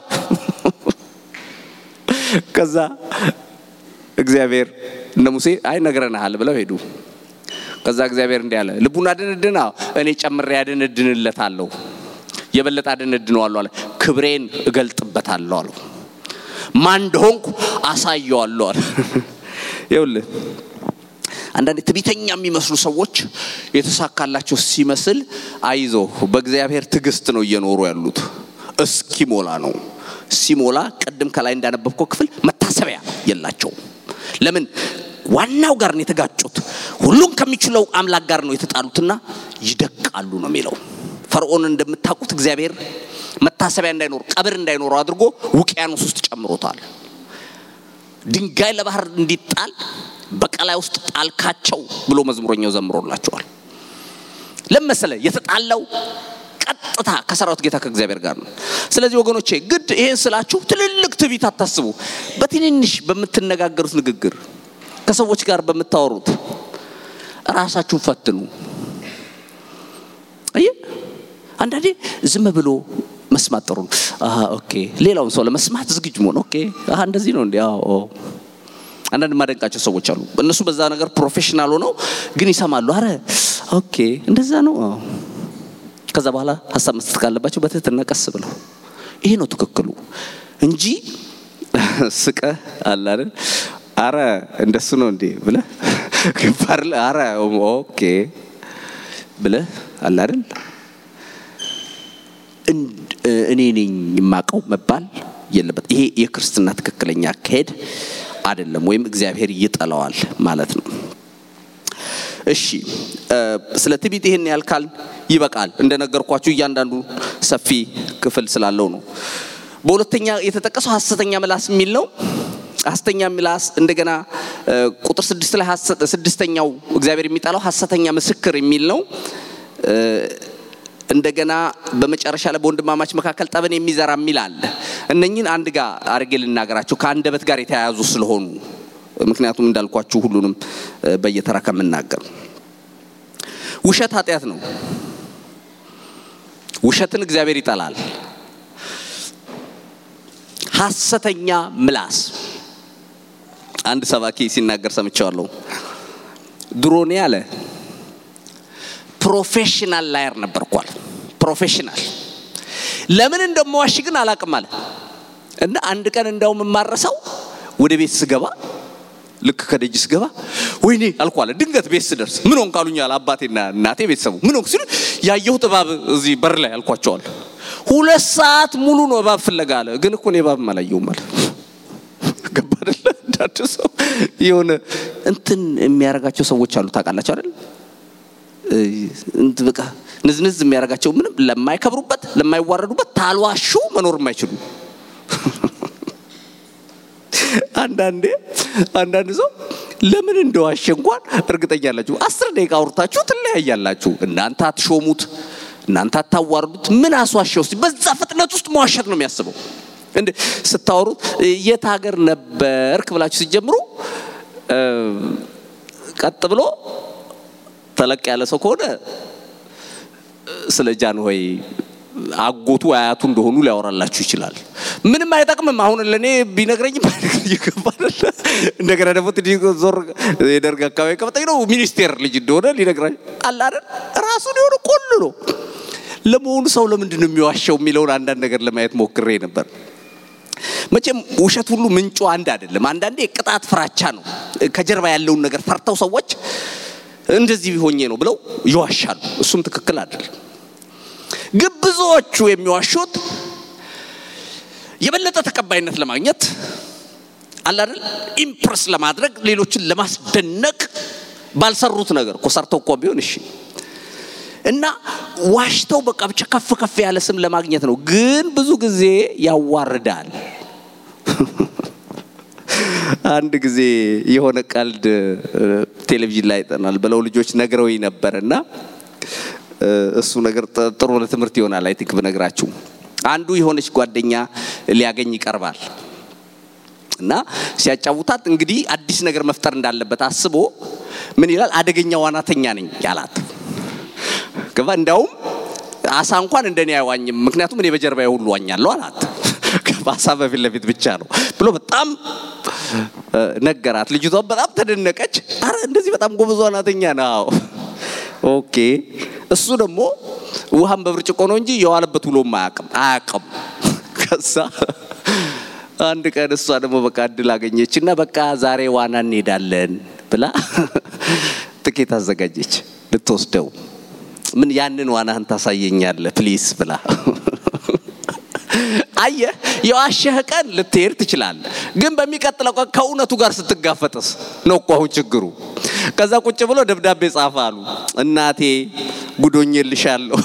ከዛ እግዚአብሔር እነ ሙሴ አይ ነግረንሃል ብለው ሄዱ። ከዛ እግዚአብሔር እንዲህ አለ፣ ልቡን አድንድና እኔ ጨምሬ ያድንድንለታለሁ። የበለጠ አደነድነዋለሁ አለ። ክብሬን እገልጥበታለሁ አለው። ማን እንደሆንኩ አሳየዋለሁ አለ። ይኸውልህ አንዳንድ ትዕቢተኛ የሚመስሉ ሰዎች የተሳካላቸው ሲመስል አይዞ በእግዚአብሔር ትዕግስት ነው እየኖሩ ያሉት። እስኪሞላ ነው። ሲሞላ ቅድም ከላይ እንዳነበብከው ክፍል መታሰቢያ የላቸውም። ለምን? ዋናው ጋር ነው የተጋጩት። ሁሉን ከሚችለው አምላክ ጋር ነው የተጣሉትና ይደቃሉ ነው የሚለው። ፈርዖን እንደምታውቁት እግዚአብሔር መታሰቢያ እንዳይኖር ቀብር እንዳይኖረው አድርጎ ውቅያኖስ ውስጥ ጨምሮታል። ድንጋይ ለባህር እንዲጣል በቀላይ ውስጥ ጣልካቸው ብሎ መዝሙረኛው ዘምሮላቸዋል። ለመሰለ የተጣላው ቀጥታ ከሰራዊት ጌታ ከእግዚአብሔር ጋር ነው። ስለዚህ ወገኖቼ ግድ ይሄን ስላችሁ ትልልቅ ትዕቢት አታስቡ። በትንንሽ በምትነጋገሩት ንግግር ከሰዎች ጋር በምታወሩት ራሳችሁን ፈትኑ። አየ አንዳንዴ ዝም ብሎ መስማት ጥሩ ነው። አሃ ኦኬ፣ ሌላውን ሰው ለመስማት ዝግጁ መሆን ኦኬ፣ አሃ እንደዚህ ነው እንዴ? አዎ አንዳንድ ማደንቃቸው ሰዎች አሉ። እነሱ በዛ ነገር ፕሮፌሽናል ሆነው ግን ይሰማሉ። አረ ኦኬ እንደዛ ነው። ከዛ በኋላ ሀሳብ መስጠት ካለባቸው በትህትና ቀስ ብለው ይሄ ነው ትክክሉ እንጂ ስቀ አለ አይደል? አረ እንደሱ ነው እንዴ ብለ ግባር አረ ኦኬ ብለ አለ አይደል? እኔ ነኝ የማቀው መባል የለበት። ይሄ የክርስትና ትክክለኛ አካሄድ አይደለም፣ ወይም እግዚአብሔር ይጠላዋል ማለት ነው። እሺ ስለ ትዕቢት ይሄን ያልካል ይበቃል። እንደነገርኳችሁ እያንዳንዱ ሰፊ ክፍል ስላለው ነው። በሁለተኛ የተጠቀሰው ሐሰተኛ ምላስ የሚል ነው። ሐሰተኛ ምላስ እንደገና ቁጥር ስድስት ላይ ስድስተኛው እግዚአብሔር የሚጠላው ሐሰተኛ ምስክር የሚል ነው። እንደገና በመጨረሻ ላይ በወንድማማች መካከል ጠብን የሚዘራ የሚል አለ። እነኝን አንድ ጋር አድርጌ ልናገራችሁ ከአንደበት ጋር የተያያዙ ስለሆኑ ምክንያቱም እንዳልኳችሁ ሁሉንም በየተራ ከምናገር ውሸት ኃጢአት ነው። ውሸትን እግዚአብሔር ይጠላል። ሐሰተኛ ምላስ አንድ ሰባኪ ሲናገር ሰምቼዋለሁ። ድሮኔ አለ ፕሮፌሽናል ላየር ነበርኳል። ፕሮፌሽናል ለምን እንደምዋሽ ግን አላቅም አለ እና አንድ ቀን እንዳውም የማረሰው ወደ ቤት ስገባ ልክ ከደጅ ስገባ ወይኔ አልኳለ። ድንገት ቤት ስደርስ ምን ሆንክ አሉኛል አባቴና እናቴ ቤተሰቡ። ምን ሆንክ ሲሉ ያየሁት እባብ እዚህ በር ላይ አልኳቸዋል። ሁለት ሰዓት ሙሉ ነው እባብ ፍለጋ አለ። ግን እኮ እኔ እባብም አላየሁም አለ። ገባ አይደለ? እንዳንድ ሰው የሆነ እንትን የሚያደርጋቸው ሰዎች አሉ ታውቃላችሁ አይደል? በቃ ንዝንዝ የሚያደርጋቸው ምንም ለማይከብሩበት ለማይዋረዱበት ታልዋሹ መኖር የማይችሉ አንዳንዴ አንዳንድ ሰው ለምን እንደዋሸ እንኳን እርግጠኛ ያላችሁ አስር ደቂቃ አውርታችሁ ትለያያላችሁ። እናንተ አትሾሙት፣ እናንተ አታዋርዱት። ምን አስዋሸው? እስቲ በዛ ፍጥነት ውስጥ መዋሸት ነው የሚያስበው። እንደ ስታወሩት የት ሀገር ነበርክ ብላችሁ ሲጀምሩ ቀጥ ብሎ ተለቅ ያለ ሰው ከሆነ ስለ ጃንሆይ አጎቱ አያቱ እንደሆኑ ሊያወራላችሁ ይችላል። ምንም አይጠቅምም። አሁን ለእኔ ቢነግረኝም ይገባል። እንደገና ደግሞ ትንሽ ዞር የደርግ አካባቢ ከመጣኝ ነው ሚኒስቴር ልጅ እንደሆነ ሊነግራኝ አለ አይደል? ራሱን የሆነ ቆሉ ነው። ለመሆኑ ሰው ለምንድን ነው የሚዋሸው የሚለውን አንዳንድ ነገር ለማየት ሞክሬ ነበር። መቼም ውሸት ሁሉ ምንጩ አንድ አይደለም። አንዳንዴ ቅጣት ፍራቻ ነው። ከጀርባ ያለውን ነገር ፈርተው ሰዎች እንደዚህ ሆኜ ነው ብለው ይዋሻሉ። እሱም ትክክል አይደለም። ግን ብዙዎቹ የሚዋሹት የበለጠ ተቀባይነት ለማግኘት አለ አይደል፣ ኢምፕረስ ለማድረግ ሌሎችን ለማስደነቅ ባልሰሩት ነገር እኮ ሰርተው እኮ ቢሆን እሺ እና ዋሽተው በቃ ብቻ ከፍ ከፍ ያለ ስም ለማግኘት ነው። ግን ብዙ ጊዜ ያዋርዳል። አንድ ጊዜ የሆነ ቀልድ ቴሌቪዥን ላይ ይጠናል ብለው ልጆች ነግረውኝ ነበር እና እሱ ነገር ጥሩ ለትምህርት ይሆናል። አይ ቲንክ ብነግራችሁ አንዱ የሆነች ጓደኛ ሊያገኝ ይቀርባል እና ሲያጫውታት እንግዲህ አዲስ ነገር መፍጠር እንዳለበት አስቦ ምን ይላል? አደገኛ ዋናተኛ ነኝ ያላት ገባ። እንዳውም አሳ እንኳን እንደኔ አይዋኝም፣ ምክንያቱም እኔ በጀርባዬ ሁሉ ዋኛለሁ አላት። አሳ በፊት ለፊት ብቻ ነው ብሎ በጣም ነገራት። ልጅቷ በጣም ተደነቀች። አረ እንደዚህ በጣም ጎበዝ ዋናተኛ ነው። ኦኬ እሱ ደግሞ ውሃም በብርጭቆ ነው እንጂ የዋለበት ውሎም አያውቅም አያውቅም። ከዛ አንድ ቀን እሷ ደግሞ በቃ እድል አገኘች እና በቃ ዛሬ ዋና እንሄዳለን ብላ ትኬት አዘጋጀች ልትወስደው። ምን ያንን ዋናህን ታሳየኛለህ ፕሊስ ብላ አየህ፣ የዋሸህ ቀን ልትሄድ ትችላለህ፣ ግን በሚቀጥለው ቀን ከእውነቱ ጋር ስትጋፈጥስ ነው እኮ አሁን ችግሩ። ከዛ ቁጭ ብሎ ደብዳቤ ጻፈ አሉ። እናቴ ጉዶኝልሻለሁ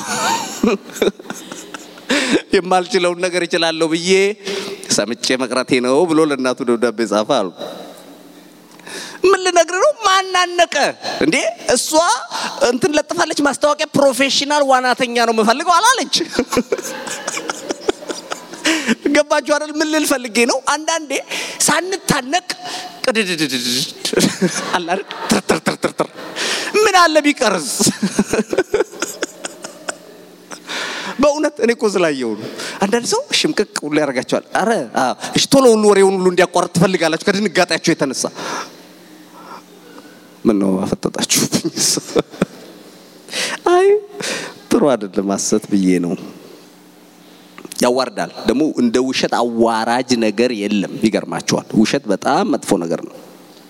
የማልችለውን ነገር እችላለሁ ብዬ ሰምቼ መቅረቴ ነው ብሎ ለእናቱ ደብዳቤ ጻፈ አሉ። ምን ልነግር ነው? ማናነቀ እንዴ? እሷ እንትን ለጥፋለች ማስታወቂያ፣ ፕሮፌሽናል ዋናተኛ ነው የምፈልገው አላለች። ገባችሁ አይደል? ምን ልል ፈልጌ ነው? አንዳንዴ ሳንታነቅ ቅድድድድድ አለ አይደል? ትርትርትርትር ምን አለ ቢቀርስ? በእውነት እኔ እኮ ስላየው ነው። አንዳንድ ሰው ሽምቅቅ ሁሉ ያደርጋቸዋል። አረ እሺ፣ ቶሎ ሁሉ ወሬውን ሁሉ እንዲያቋርጥ ትፈልጋላችሁ ከድንጋጤያቸው የተነሳ ምን ነው አፈጠጣችሁብኝ? አይ ጥሩ አይደለም ሐሰት ብዬ ነው። ያዋርዳል። ደግሞ እንደ ውሸት አዋራጅ ነገር የለም። ይገርማቸዋል። ውሸት በጣም መጥፎ ነገር ነው።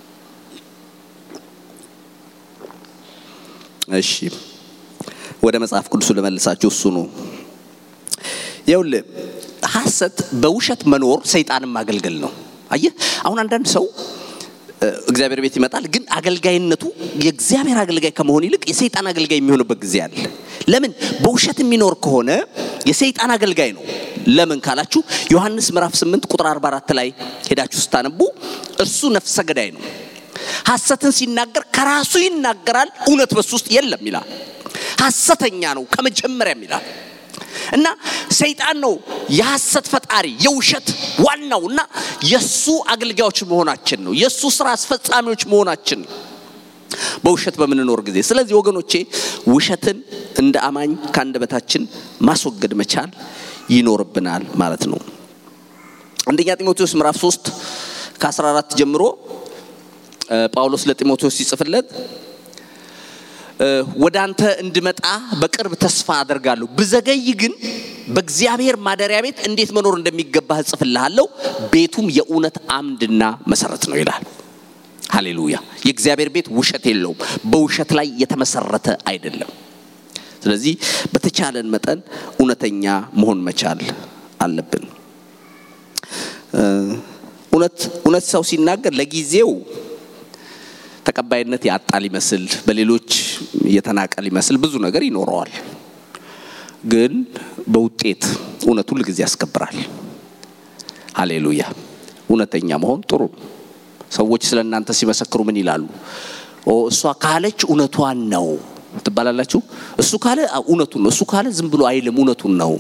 እሺ ወደ መጽሐፍ ቅዱሱ ልመልሳችሁ። እሱ ነው ይኸውልህ፣ ሐሰት በውሸት መኖር ሰይጣንን ማገልገል ነው። አየህ፣ አሁን አንዳንድ ሰው እግዚአብሔር ቤት ይመጣል፣ ግን አገልጋይነቱ የእግዚአብሔር አገልጋይ ከመሆን ይልቅ የሰይጣን አገልጋይ የሚሆንበት ጊዜ አለ። ለምን? በውሸት የሚኖር ከሆነ የሰይጣን አገልጋይ ነው። ለምን ካላችሁ ዮሐንስ ምዕራፍ 8 ቁጥር 44 ላይ ሄዳችሁ ስታነቡ እርሱ ነፍሰ ገዳይ ነው፣ ሐሰትን ሲናገር ከራሱ ይናገራል፣ እውነት በሱ ውስጥ የለም ይላል። ሐሰተኛ ነው ከመጀመሪያም ይላል። እና ሰይጣን ነው የሐሰት ፈጣሪ የውሸት ዋናው እና የሱ አገልጋዮች መሆናችን ነው። የሱ ስራ አስፈጻሚዎች መሆናችን ነው በውሸት በምንኖር ጊዜ። ስለዚህ ወገኖቼ ውሸትን እንደ አማኝ ከአንደበታችን ማስወገድ መቻል ይኖርብናል ማለት ነው። አንደኛ ጢሞቴዎስ ምዕራፍ 3 ከ14 ጀምሮ ጳውሎስ ለጢሞቴዎስ ሲጽፍለት ወደ አንተ እንድመጣ በቅርብ ተስፋ አደርጋለሁ። ብዘገይ ግን በእግዚአብሔር ማደሪያ ቤት እንዴት መኖር እንደሚገባህ እጽፍልሃለሁ። ቤቱም የእውነት አምድና መሰረት ነው ይላል። ሃሌሉያ! የእግዚአብሔር ቤት ውሸት የለውም፣ በውሸት ላይ የተመሰረተ አይደለም። ስለዚህ በተቻለን መጠን እውነተኛ መሆን መቻል አለብን። እውነት እውነት ሰው ሲናገር ለጊዜው ተቀባይነት ያጣ ሊመስል በሌሎች የተናቀ ሊመስል ብዙ ነገር ይኖረዋል። ግን በውጤት እውነት ሁል ጊዜ ያስከብራል። ሃሌሉያ! እውነተኛ መሆን ጥሩ። ሰዎች ስለ እናንተ ሲመሰክሩ ምን ይላሉ? እሷ ካለች እውነቷን ነው ትባላላችሁ። እሱ ካለ እውነቱን ነው፣ እሱ ካለ ዝም ብሎ አይልም፣ እውነቱን ነው።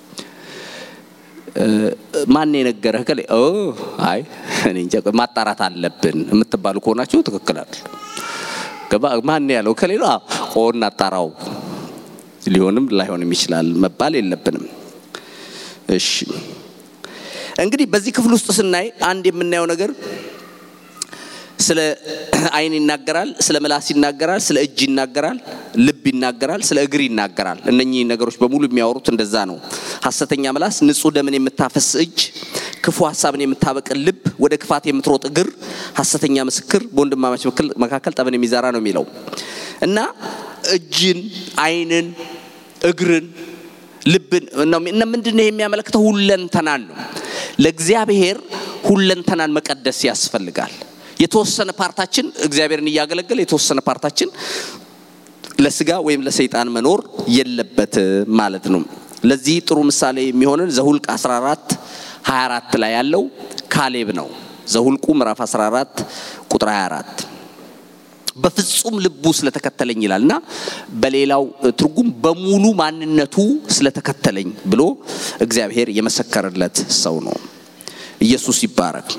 ማን የነገረህ? ከላይ አይ እኔ እንጃ ማጣራት አለብን የምትባሉ ከሆናችሁ ትክክል አይደል። ማን ያለው ከሌላ ቆ እናጣራው ሊሆንም ላይሆንም ይችላል መባል የለብንም። እሺ እንግዲህ በዚህ ክፍል ውስጥ ስናይ አንድ የምናየው ነገር ስለ ዓይን ይናገራል፣ ስለ ምላስ ይናገራል፣ ስለ እጅ ይናገራል፣ ልብ ይናገራል፣ ስለ እግር ይናገራል። እነኚህ ነገሮች በሙሉ የሚያወሩት እንደዛ ነው። ሐሰተኛ ምላስ፣ ንጹሕ ደምን የምታፈስ እጅ፣ ክፉ ሀሳብን የምታበቅል ልብ፣ ወደ ክፋት የምትሮጥ እግር፣ ሐሰተኛ ምስክር፣ በወንድማማች መካከል ጠብን የሚዘራ ነው የሚለው እና እጅን፣ ዓይንን፣ እግርን፣ ልብን እና ምንድን ነው የሚያመለክተው? ሁለንተናን ነው። ለእግዚአብሔር ሁለንተናን መቀደስ ያስፈልጋል። የተወሰነ ፓርታችን እግዚአብሔርን እያገለገለ የተወሰነ ፓርታችን ለስጋ ወይም ለሰይጣን መኖር የለበት ማለት ነው። ለዚህ ጥሩ ምሳሌ የሚሆንን ዘሁልቅ 14 24 ላይ ያለው ካሌብ ነው። ዘሁልቁ ምዕራፍ 14 ቁጥር 24 በፍጹም ልቡ ስለተከተለኝ ይላል እና በሌላው ትርጉም በሙሉ ማንነቱ ስለተከተለኝ ብሎ እግዚአብሔር የመሰከረለት ሰው ነው። ኢየሱስ ይባረክ።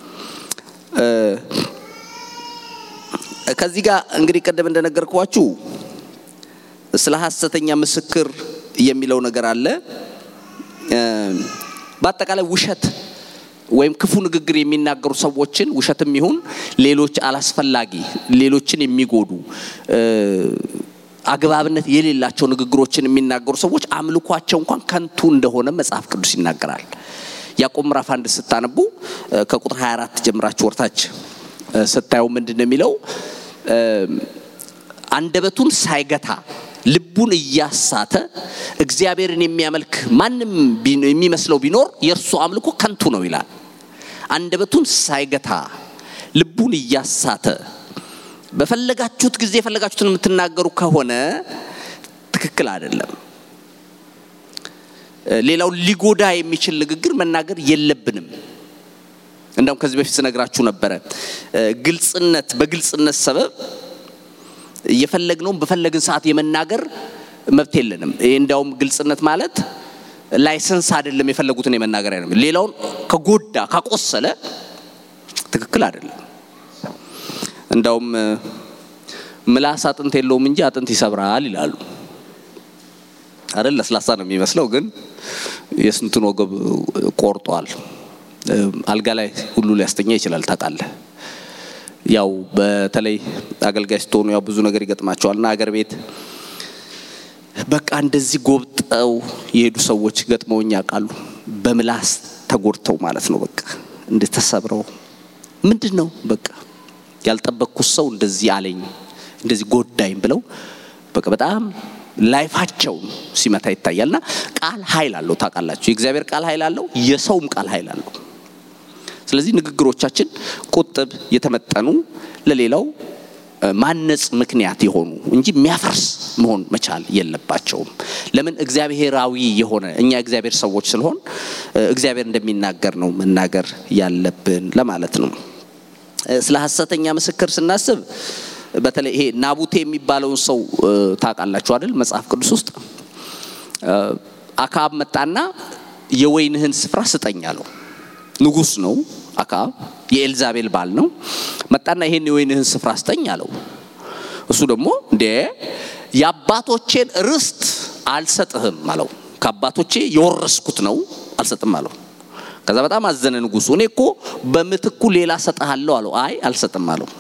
ከዚህ ጋር እንግዲህ ቀደም እንደነገርኳችሁ ስለ ሐሰተኛ ምስክር የሚለው ነገር አለ። በአጠቃላይ ውሸት ወይም ክፉ ንግግር የሚናገሩ ሰዎችን ውሸትም ይሁን ሌሎች አላስፈላጊ ሌሎችን የሚጎዱ አግባብነት የሌላቸው ንግግሮችን የሚናገሩ ሰዎች አምልኳቸው እንኳን ከንቱ እንደሆነ መጽሐፍ ቅዱስ ይናገራል። ያዕቆብ ምዕራፍ አንድ ስታነቡ ከቁጥር 24 ጀምራችሁ ወርታች ስታዩ ምንድን ነው የሚለው? አንደበቱን ሳይገታ ልቡን እያሳተ እግዚአብሔርን የሚያመልክ ማንም የሚመስለው ቢኖር የእርሱ አምልኮ ከንቱ ነው ይላል። አንደበቱን ሳይገታ ልቡን እያሳተ በፈለጋችሁት ጊዜ የፈለጋችሁትን የምትናገሩ ከሆነ ትክክል አይደለም። ሌላው ሊጎዳ የሚችል ንግግር መናገር የለብንም። እንደውም ከዚህ በፊት ስነግራችሁ ነበረ። ግልጽነት በግልጽነት ሰበብ የፈለግነውን በፈለግን ሰዓት የመናገር መብት የለንም። ይህ እንዲያውም ግልጽነት ማለት ላይሰንስ አይደለም፣ የፈለጉትን የመናገር አይደለም። ሌላውን ከጎዳ ካቆሰለ ትክክል አይደለም። እንዳውም ምላስ አጥንት የለውም እንጂ አጥንት ይሰብራል ይላሉ አይደል? ለስላሳ ነው የሚመስለው፣ ግን የስንቱን ወገብ ቆርጧል። አልጋ ላይ ሁሉ ሊያስተኛ ይችላል። ታውቃለህ። ያው በተለይ አገልጋይ ስትሆኑ ያው ብዙ ነገር ይገጥማቸዋልና አገር ቤት በቃ እንደዚህ ጎብጠው የሄዱ ሰዎች ገጥመውኝ ያውቃሉ። በምላስ ተጎድተው ማለት ነው። በቃ እንደተሰብረው ምንድን ነው በቃ ያልጠበቅኩት ሰው እንደዚህ አለኝ እንደዚህ ጎዳኝ ብለው በቃ በጣም ላይፋቸውን ሲመታ ይታያልና ቃል ኃይል አለው። ታውቃላችሁ፣ የእግዚአብሔር ቃል ኃይል አለው፣ የሰውም ቃል ኃይል አለው። ስለዚህ ንግግሮቻችን ቁጥብ፣ የተመጠኑ ለሌላው ማነጽ ምክንያት የሆኑ እንጂ የሚያፈርስ መሆን መቻል የለባቸውም። ለምን እግዚአብሔራዊ የሆነ እኛ እግዚአብሔር ሰዎች ስለሆን እግዚአብሔር እንደሚናገር ነው መናገር ያለብን ለማለት ነው። ስለ ሐሰተኛ ምስክር ስናስብ በተለይ ይሄ ናቡቴ የሚባለውን ሰው ታውቃላችሁ አይደል? መጽሐፍ ቅዱስ ውስጥ አክዓብ መጣና የወይንህን ስፍራ ስጠኝ አለው። ንጉሥ ነው አክዓብ፣ የኤልዛቤል ባል ነው። መጣና ይሄን የወይንህን ስፍራ ስጠኝ አለው። እሱ ደግሞ እንዴ የአባቶቼን ርስት አልሰጥህም አለው። ከአባቶቼ የወረስኩት ነው አልሰጥም አለው። ከዛ በጣም አዘነ ንጉሱ። እኔ እኮ በምትኩ ሌላ ሰጥሃለሁ አለው። አይ አልሰጥም አለው።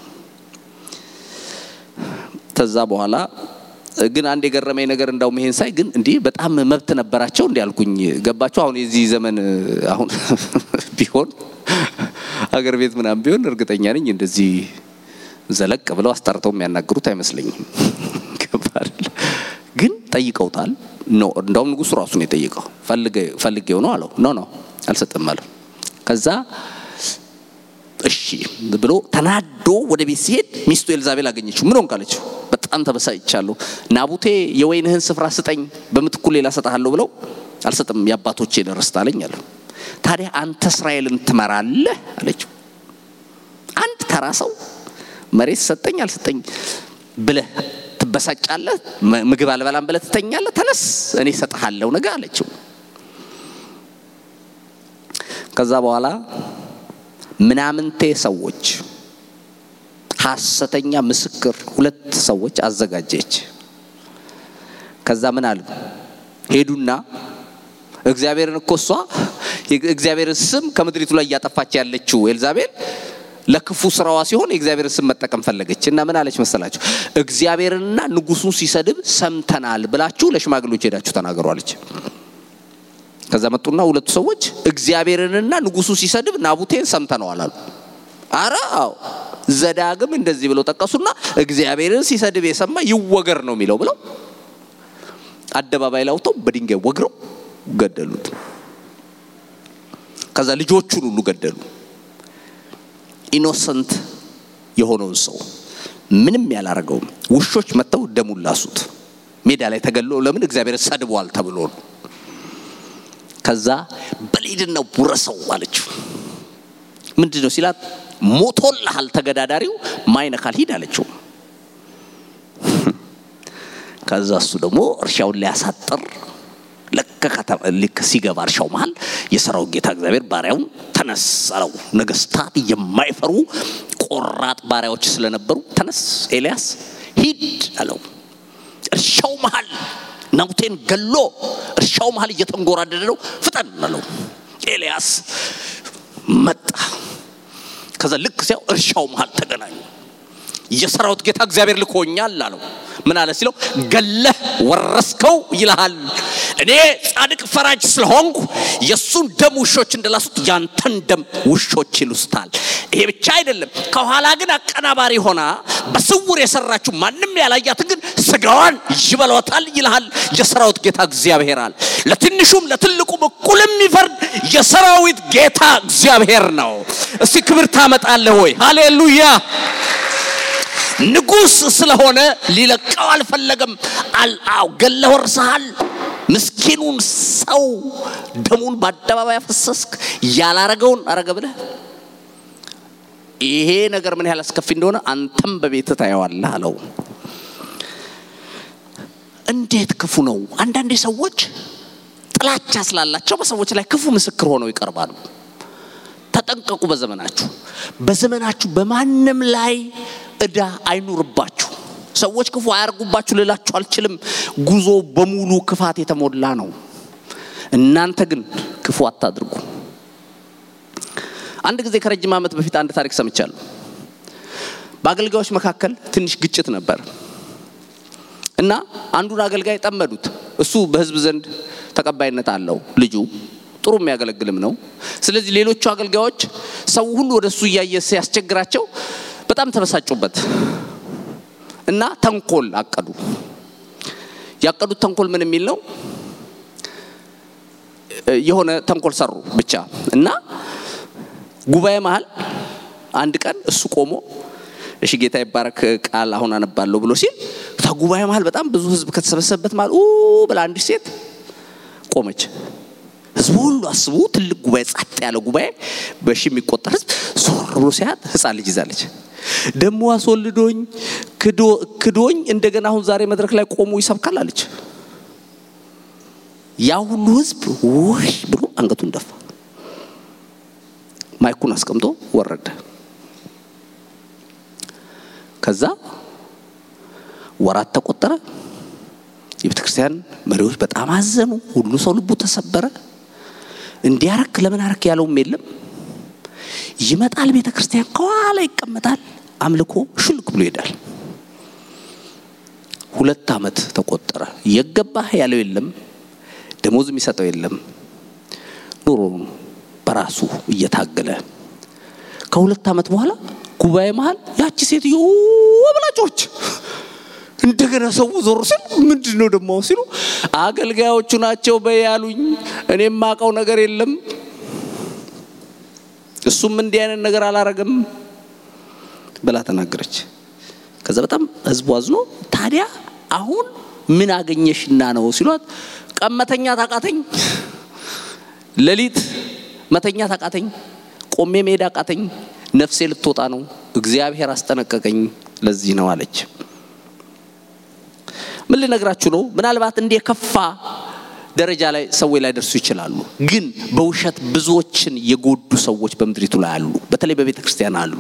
ከዛ በኋላ ግን አንድ የገረመኝ ነገር እንዳውም ይሄን ሳይ ግን እንዲህ በጣም መብት ነበራቸው እንዲህ አልኩኝ። ገባቸው አሁን የዚህ ዘመን አሁን ቢሆን አገር ቤት ምናምን ቢሆን እርግጠኛ ነኝ እንደዚህ ዘለቅ ብለው አስጠርተው የሚያናግሩት አይመስለኝም። ገባል ግን ጠይቀውታል። ኖ እንዳውም ንጉሱ ራሱ ነው የጠየቀው። ፈልጌው ነው አለው። ኖ ኖ አልሰጥም አለው። ከዛ እሺ ብሎ ተናዶ ወደ ቤት ሲሄድ ሚስቱ ኤልዛቤል አገኘችው። ምን ሆንክ አለችው። በጣም ተበሳጭቻለሁ። ናቡቴ የወይንህን ስፍራ ስጠኝ፣ በምትኩ ሌላ ሰጥሃለሁ ብለው አልሰጥም፣ የአባቶቼን ርስት አለኝ አለ። ታዲያ አንተ እስራኤልን ትመራለህ አለችው። አንድ ተራ ሰው መሬት ሰጠኝ አልሰጠኝ ብለህ ትበሳጫለህ፣ ምግብ አልበላም ብለህ ትተኛለህ። ተነስ እኔ እሰጥሃለሁ ነገ አለችው። ከዛ በኋላ ምናምንቴ ሰዎች ሐሰተኛ ምስክር ሁለት ሰዎች አዘጋጀች። ከዛ ምን አሉ? ሄዱና እግዚአብሔርን እኮ እሷ የእግዚአብሔርን ስም ከምድሪቱ ላይ እያጠፋች ያለችው ኤልዛቤል ለክፉ ስራዋ ሲሆን የእግዚአብሔርን ስም መጠቀም ፈለገች እና ምን አለች መሰላችሁ? እግዚአብሔርንና ንጉሱን ሲሰድብ ሰምተናል ብላችሁ ለሽማግሌዎች ሄዳችሁ ተናገሩ አለች። ከዛ መጡና ሁለቱ ሰዎች እግዚአብሔርንና ንጉሱ ሲሰድብ ናቡቴን ሰምተነዋል አሉ። አረ አዎ ዘዳግም እንደዚህ ብለው ጠቀሱና እግዚአብሔርን ሲሰድብ የሰማ ይወገር ነው የሚለው ብለው አደባባይ ላይ አውጥተው በድንጋይ ወግረው ገደሉት። ከዛ ልጆቹን ሁሉ ገደሉ። ኢኖሰንት የሆነውን ሰው ምንም ያላረገውም ውሾች መጥተው ደሙን ላሱት። ሜዳ ላይ ተገሎ ለምን እግዚአብሔር ሰድቧል ተብሎ ነው። ከዛ በሊድና ውረሰው አለችው። ምንድን ነው ሲላት ሞቶልሃል ተገዳዳሪው ማይነካል ሂድ አለችው። ከዛ እሱ ደግሞ እርሻውን ሊያሳጥር ልክ ሲገባ እርሻው መሃል የሰራዊት ጌታ እግዚአብሔር ባሪያውን ተነስ አለው። ነገስታት የማይፈሩ ቆራጥ ባሪያዎች ስለነበሩ ተነስ ኤልያስ ሂድ አለው። እርሻው መሃል ናቡቴን ገሎ እርሻው መሃል እየተንጎራደደ ነው። ፍጠን አለው። ኤልያስ መጣ። ከዛ ልክ ሲያው እርሻው መሃል ተገናኙ። የሰራዊት ጌታ እግዚአብሔር ልኮኛል አለው። ምን አለ ሲለው ገለህ ወረስከው ይልሃል። እኔ ጻድቅ ፈራጅ ስለሆንኩ የእሱን ደም ውሾች እንደላሱት ያንተን ደም ውሾች ይሉስታል። ይሄ ብቻ አይደለም፣ ከኋላ ግን አቀናባሪ ሆና በስውር የሰራችው ማንም ያላያትን ግን ስጋዋን ይበሏታል ይልሃል የሰራዊት ጌታ እግዚአብሔር አለ። ለትንሹም ለትልቁም እኩል የሚፈርድ የሰራዊት ጌታ እግዚአብሔር ነው። እስቲ ክብር ታመጣለህ ወይ? ሃሌሉያ። ንጉሥ ስለሆነ ሊለቀው አልፈለገም። አልአው ገለ ወርሰሃል። ምስኪኑን ሰው ደሙን በአደባባይ ያፈሰስክ ያላረገውን አረገ ብለህ ይሄ ነገር ምን ያህል አስከፊ እንደሆነ አንተም በቤት ታየዋለህ አለው። እንዴት ክፉ ነው! አንዳንዴ ሰዎች ጥላቻ ስላላቸው በሰዎች ላይ ክፉ ምስክር ሆነው ይቀርባሉ። ተጠንቀቁ። በዘመናችሁ በዘመናችሁ በማንም ላይ እዳ አይኑርባችሁ። ሰዎች ክፉ አያርጉባችሁ ልላችሁ አልችልም። ጉዞ በሙሉ ክፋት የተሞላ ነው። እናንተ ግን ክፉ አታድርጉ። አንድ ጊዜ ከረጅም ዓመት በፊት አንድ ታሪክ ሰምቻለሁ። በአገልጋዮች መካከል ትንሽ ግጭት ነበር እና አንዱን አገልጋይ ጠመዱት። እሱ በሕዝብ ዘንድ ተቀባይነት አለው። ልጁ ጥሩ የሚያገለግልም ነው። ስለዚህ ሌሎቹ አገልጋዮች ሰው ሁሉ ወደ እሱ እያየ ሲያስቸግራቸው በጣም ተበሳጩበት እና ተንኮል አቀዱ። ያቀዱት ተንኮል ምን የሚል ነው? የሆነ ተንኮል ሰሩ ብቻ እና ጉባኤ መሀል አንድ ቀን እሱ ቆሞ እሺ ጌታ ይባረክ ቃል አሁን አነባለሁ ብሎ ሲል ከጉባኤ መሀል በጣም ብዙ ህዝብ ከተሰበሰበበት መሀል ኡ ብላ አንዲት ሴት ቆመች። ህዝቡ ሁሉ አስቡ፣ ትልቅ ጉባኤ፣ ጸጥ ያለ ጉባኤ፣ በሺ የሚቆጠር ህዝብ ዞር ብሎ ሲያት ህፃን ልጅ ይዛለች። ደሞ አስወልዶኝ ክዶኝ እንደገና አሁን ዛሬ መድረክ ላይ ቆሞ ይሰብካል አለች። ያ ሁሉ ህዝብ ውይ ብሎ አንገቱን ደፋ። ማይኩን አስቀምጦ ወረደ። ከዛ ወራት ተቆጠረ። የቤተ ክርስቲያን መሪዎች በጣም አዘኑ። ሁሉ ሰው ልቡ ተሰበረ። እንዲያረክ ለምን አረክ ያለውም የለም። ይመጣል ቤተ ክርስቲያን ከኋላ ይቀመጣል። አምልኮ ሽልክ ብሎ ይሄዳል። ሁለት ዓመት ተቆጠረ። የገባህ ያለው የለም። ደሞዝ የሚሰጠው የለም። ኑሮ በራሱ እየታገለ ከሁለት ዓመት በኋላ ጉባኤ መሀል ያቺ ሴትዮ ወብላጮች እንደገና ሰው ዞር ሲል ምንድን ነው ደግሞ ሲሉ አገልጋዮቹ ናቸው በያሉኝ እኔ የማውቀው ነገር የለም እሱም እንዲህ አይነት ነገር አላረገም ብላ ተናገረች። ከዛ በጣም ህዝቡ አዝኖ ታዲያ አሁን ምን አገኘሽና ነው ሲሏት ቀመተኛ ታቃተኝ፣ ሌሊት መተኛ ታቃተኝ፣ ቆሜ መሄድ አቃተኝ፣ ነፍሴ ልትወጣ ነው፣ እግዚአብሔር አስጠነቀቀኝ፣ ለዚህ ነው አለች። ምን ልነግራችሁ ነው? ምናልባት እንደ የከፋ ደረጃ ላይ ሰዎች ላይ ደርሱ ይችላሉ። ግን በውሸት ብዙዎችን የጎዱ ሰዎች በምድሪቱ ላይ አሉ። በተለይ በቤተ ክርስቲያን አሉ።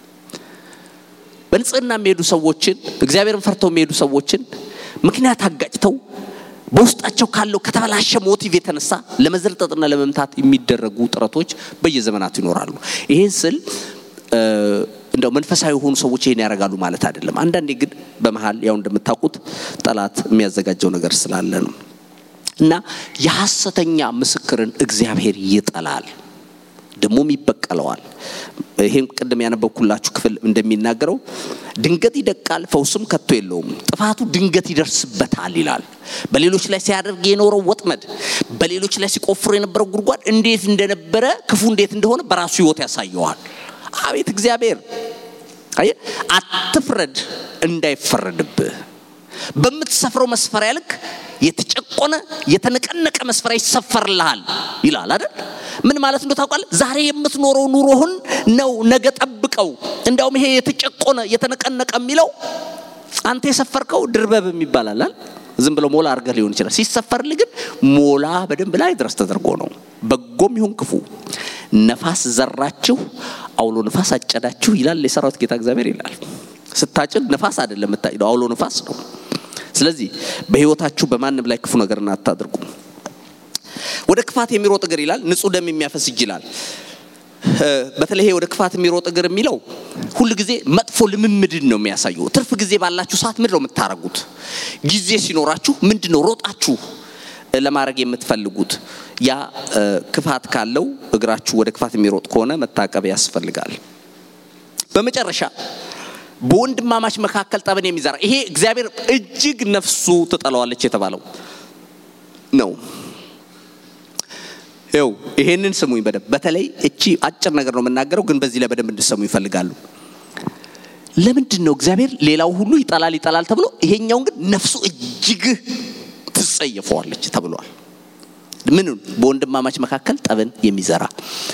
በንጽህና የሚሄዱ ሰዎችን እግዚአብሔርን ፈርተው የሚሄዱ ሰዎችን ምክንያት አጋጭተው በውስጣቸው ካለው ከተበላሸ ሞቲቭ የተነሳ ለመዘርጠጥና ለመምታት የሚደረጉ ጥረቶች በየዘመናቱ ይኖራሉ። ይህን ስል እንደው መንፈሳዊ የሆኑ ሰዎች ይሄን ያደርጋሉ ማለት አይደለም። አንዳንዴ ግን በመሀል ያው እንደምታውቁት ጠላት የሚያዘጋጀው ነገር ስላለ ነው እና የሐሰተኛ ምስክርን እግዚአብሔር ይጠላል፣ ደግሞም ይበቀለዋል። ይሄን ቅድም ያነበብኩላችሁ ክፍል እንደሚናገረው ድንገት ይደቃል፣ ፈውስም ከቶ የለውም፣ ጥፋቱ ድንገት ይደርስበታል ይላል። በሌሎች ላይ ሲያደርግ የኖረው ወጥመድ፣ በሌሎች ላይ ሲቆፍሩ የነበረው ጉድጓድ እንዴት እንደነበረ ክፉ እንዴት እንደሆነ በራሱ ሕይወት ያሳየዋል። አቤት እግዚአብሔር! አየህ፣ አትፍረድ እንዳይፈረድብህ። በምትሰፍረው መስፈሪያ ልክ የተጨቆነ የተነቀነቀ መስፈሪያ ይሰፈርልሃል ይላል አይደል? ምን ማለት እንደው ታውቃለህ? ዛሬ የምትኖረው ኑሮህን ነው ነገ ጠብቀው። እንዲያውም ይሄ የተጨቆነ የተነቀነቀ የሚለው አንተ የሰፈርከው ድርበብ የሚባላል ዝም ብሎ ሞላ አድርገህ ሊሆን ይችላል። ሲሰፈርልህ ግን ሞላ በደንብ ላይ ድረስ ተደርጎ ነው። በጎም ይሁን ክፉ ነፋስ ዘራችሁ፣ አውሎ ነፋስ አጨዳችሁ ይላል የሰራዊት ጌታ እግዚአብሔር ይላል። ስታጭድ ነፋስ አይደለም የምታጭደው፣ አውሎ ነፋስ ነው። ስለዚህ በህይወታችሁ በማንም ላይ ክፉ ነገርን አታድርጉ። ወደ ክፋት የሚሮጥ እግር ይላል ንጹሕ ደም የሚያፈስ እጅ ይላል። በተለይ ወደ ክፋት የሚሮጥ እግር የሚለው ሁል ጊዜ መጥፎ ልምምድን ነው የሚያሳየው። ትርፍ ጊዜ ባላችሁ ሰዓት ምንድን ነው የምታረጉት? ጊዜ ሲኖራችሁ ምንድን ነው ሮጣችሁ ለማድረግ የምትፈልጉት? ያ ክፋት ካለው እግራችሁ ወደ ክፋት የሚሮጥ ከሆነ መታቀብ ያስፈልጋል። በመጨረሻ በወንድማማች መካከል ጠብን የሚዘራ ይሄ እግዚአብሔር እጅግ ነፍሱ ትጠላዋለች የተባለው ነው። ይው ይሄንን ስሙኝ በደንብ በተለይ እቺ አጭር ነገር ነው የምናገረው፣ ግን በዚህ ላይ በደንብ እንድሰሙ ይፈልጋሉ። ለምንድን ነው እግዚአብሔር ሌላው ሁሉ ይጠላል ይጠላል ተብሎ ይሄኛውን ግን ነፍሱ እጅግ ትጸየፈዋለች ተብሏል? ምን በወንድማማች መካከል ጠብን የሚዘራ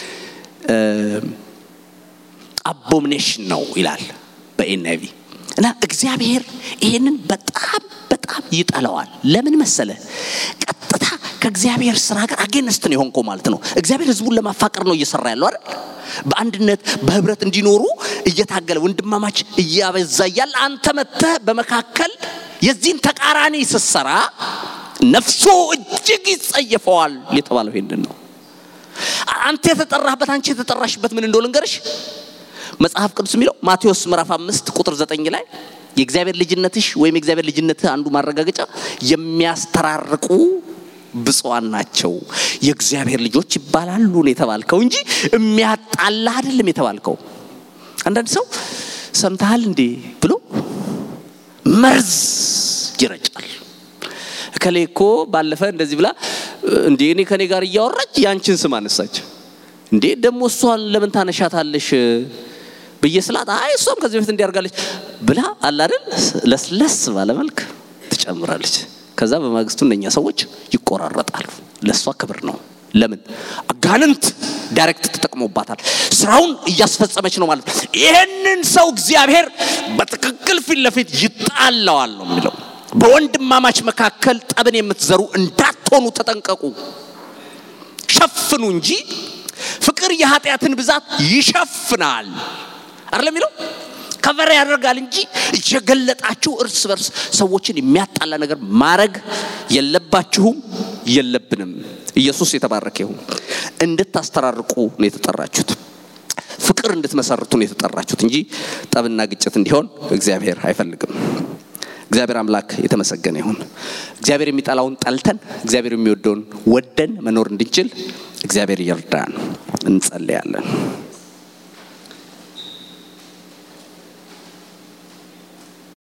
አቦሚኔሽን ነው ይላል በኤንአይቪ እና እግዚአብሔር ይሄንን በጣም በጣም ይጠላዋል። ለምን መሰለ? ቀጥታ ከእግዚአብሔር ስራ ጋር አጌነስት ነው የሆንከው ማለት ነው። እግዚአብሔር ህዝቡን ለማፋቀር ነው እየሰራ ያለው አይደል? በአንድነት በህብረት እንዲኖሩ እየታገለ ወንድማማች እያበዛ እያለ አንተ መጥተህ በመካከል የዚህን ተቃራኒ ስትሰራ ነፍሱ እጅግ ይጸየፈዋል የተባለው ይሄንን ነው። አንተ የተጠራህበት አንቺ የተጠራሽበት ምን እንደሆነ ልንገርሽ። መጽሐፍ ቅዱስ የሚለው ማቴዎስ ምዕራፍ አምስት ቁጥር ዘጠኝ ላይ የእግዚአብሔር ልጅነትሽ ወይም የእግዚአብሔር ልጅነትህ አንዱ ማረጋገጫ የሚያስተራርቁ ብፁዓን ናቸው የእግዚአብሔር ልጆች ይባላሉ ነው የተባልከው እንጂ የሚያጣላ አይደለም የተባልከው። አንዳንድ ሰው ሰምተሃል እንዴ ብሎ መርዝ ይረጫል። እከሌ እኮ ባለፈ እንደዚህ ብላ እንዴ እኔ ከኔ ጋር እያወራች ያንቺን ስም አነሳች እንዴ ደግሞ እሷን ለምን ታነሻታለሽ ብዬ ስላት አይ እሷም ከዚህ በፊት እንዲያርጋለች ብላ አላደል ለስለስ ባለ መልክ ትጨምራለች። ከዛ በማግስቱ እነኛ ሰዎች ይቆራረጣሉ። ለእሷ ክብር ነው። ለምን አጋንንት ዳይሬክት ተጠቅሞባታል። ስራውን እያስፈጸመች ነው ማለት ነው። ይህንን ሰው እግዚአብሔር በትክክል ፊት ለፊት ይጣላዋል ነው የሚለው። በወንድማማች መካከል ጠብን የምትዘሩ እንዳትሆኑ ተጠንቀቁ። ሸፍኑ እንጂ ፍቅር የኃጢአትን ብዛት ይሸፍናል አይደለም የሚለው ከቨር ያደርጋል እንጂ እየገለጣችሁ እርስ በርስ ሰዎችን የሚያጣላ ነገር ማድረግ የለባችሁም፣ የለብንም። ኢየሱስ የተባረከ ይሁን። እንድታስተራርቁ ነው የተጠራችሁት። ፍቅር እንድትመሰርቱ ነው የተጠራችሁት እንጂ ጠብና ግጭት እንዲሆን እግዚአብሔር አይፈልግም። እግዚአብሔር አምላክ የተመሰገነ ይሁን። እግዚአብሔር የሚጠላውን ጠልተን እግዚአብሔር የሚወደውን ወደን መኖር እንድንችል እግዚአብሔር ይርዳን። እንጸልያለን።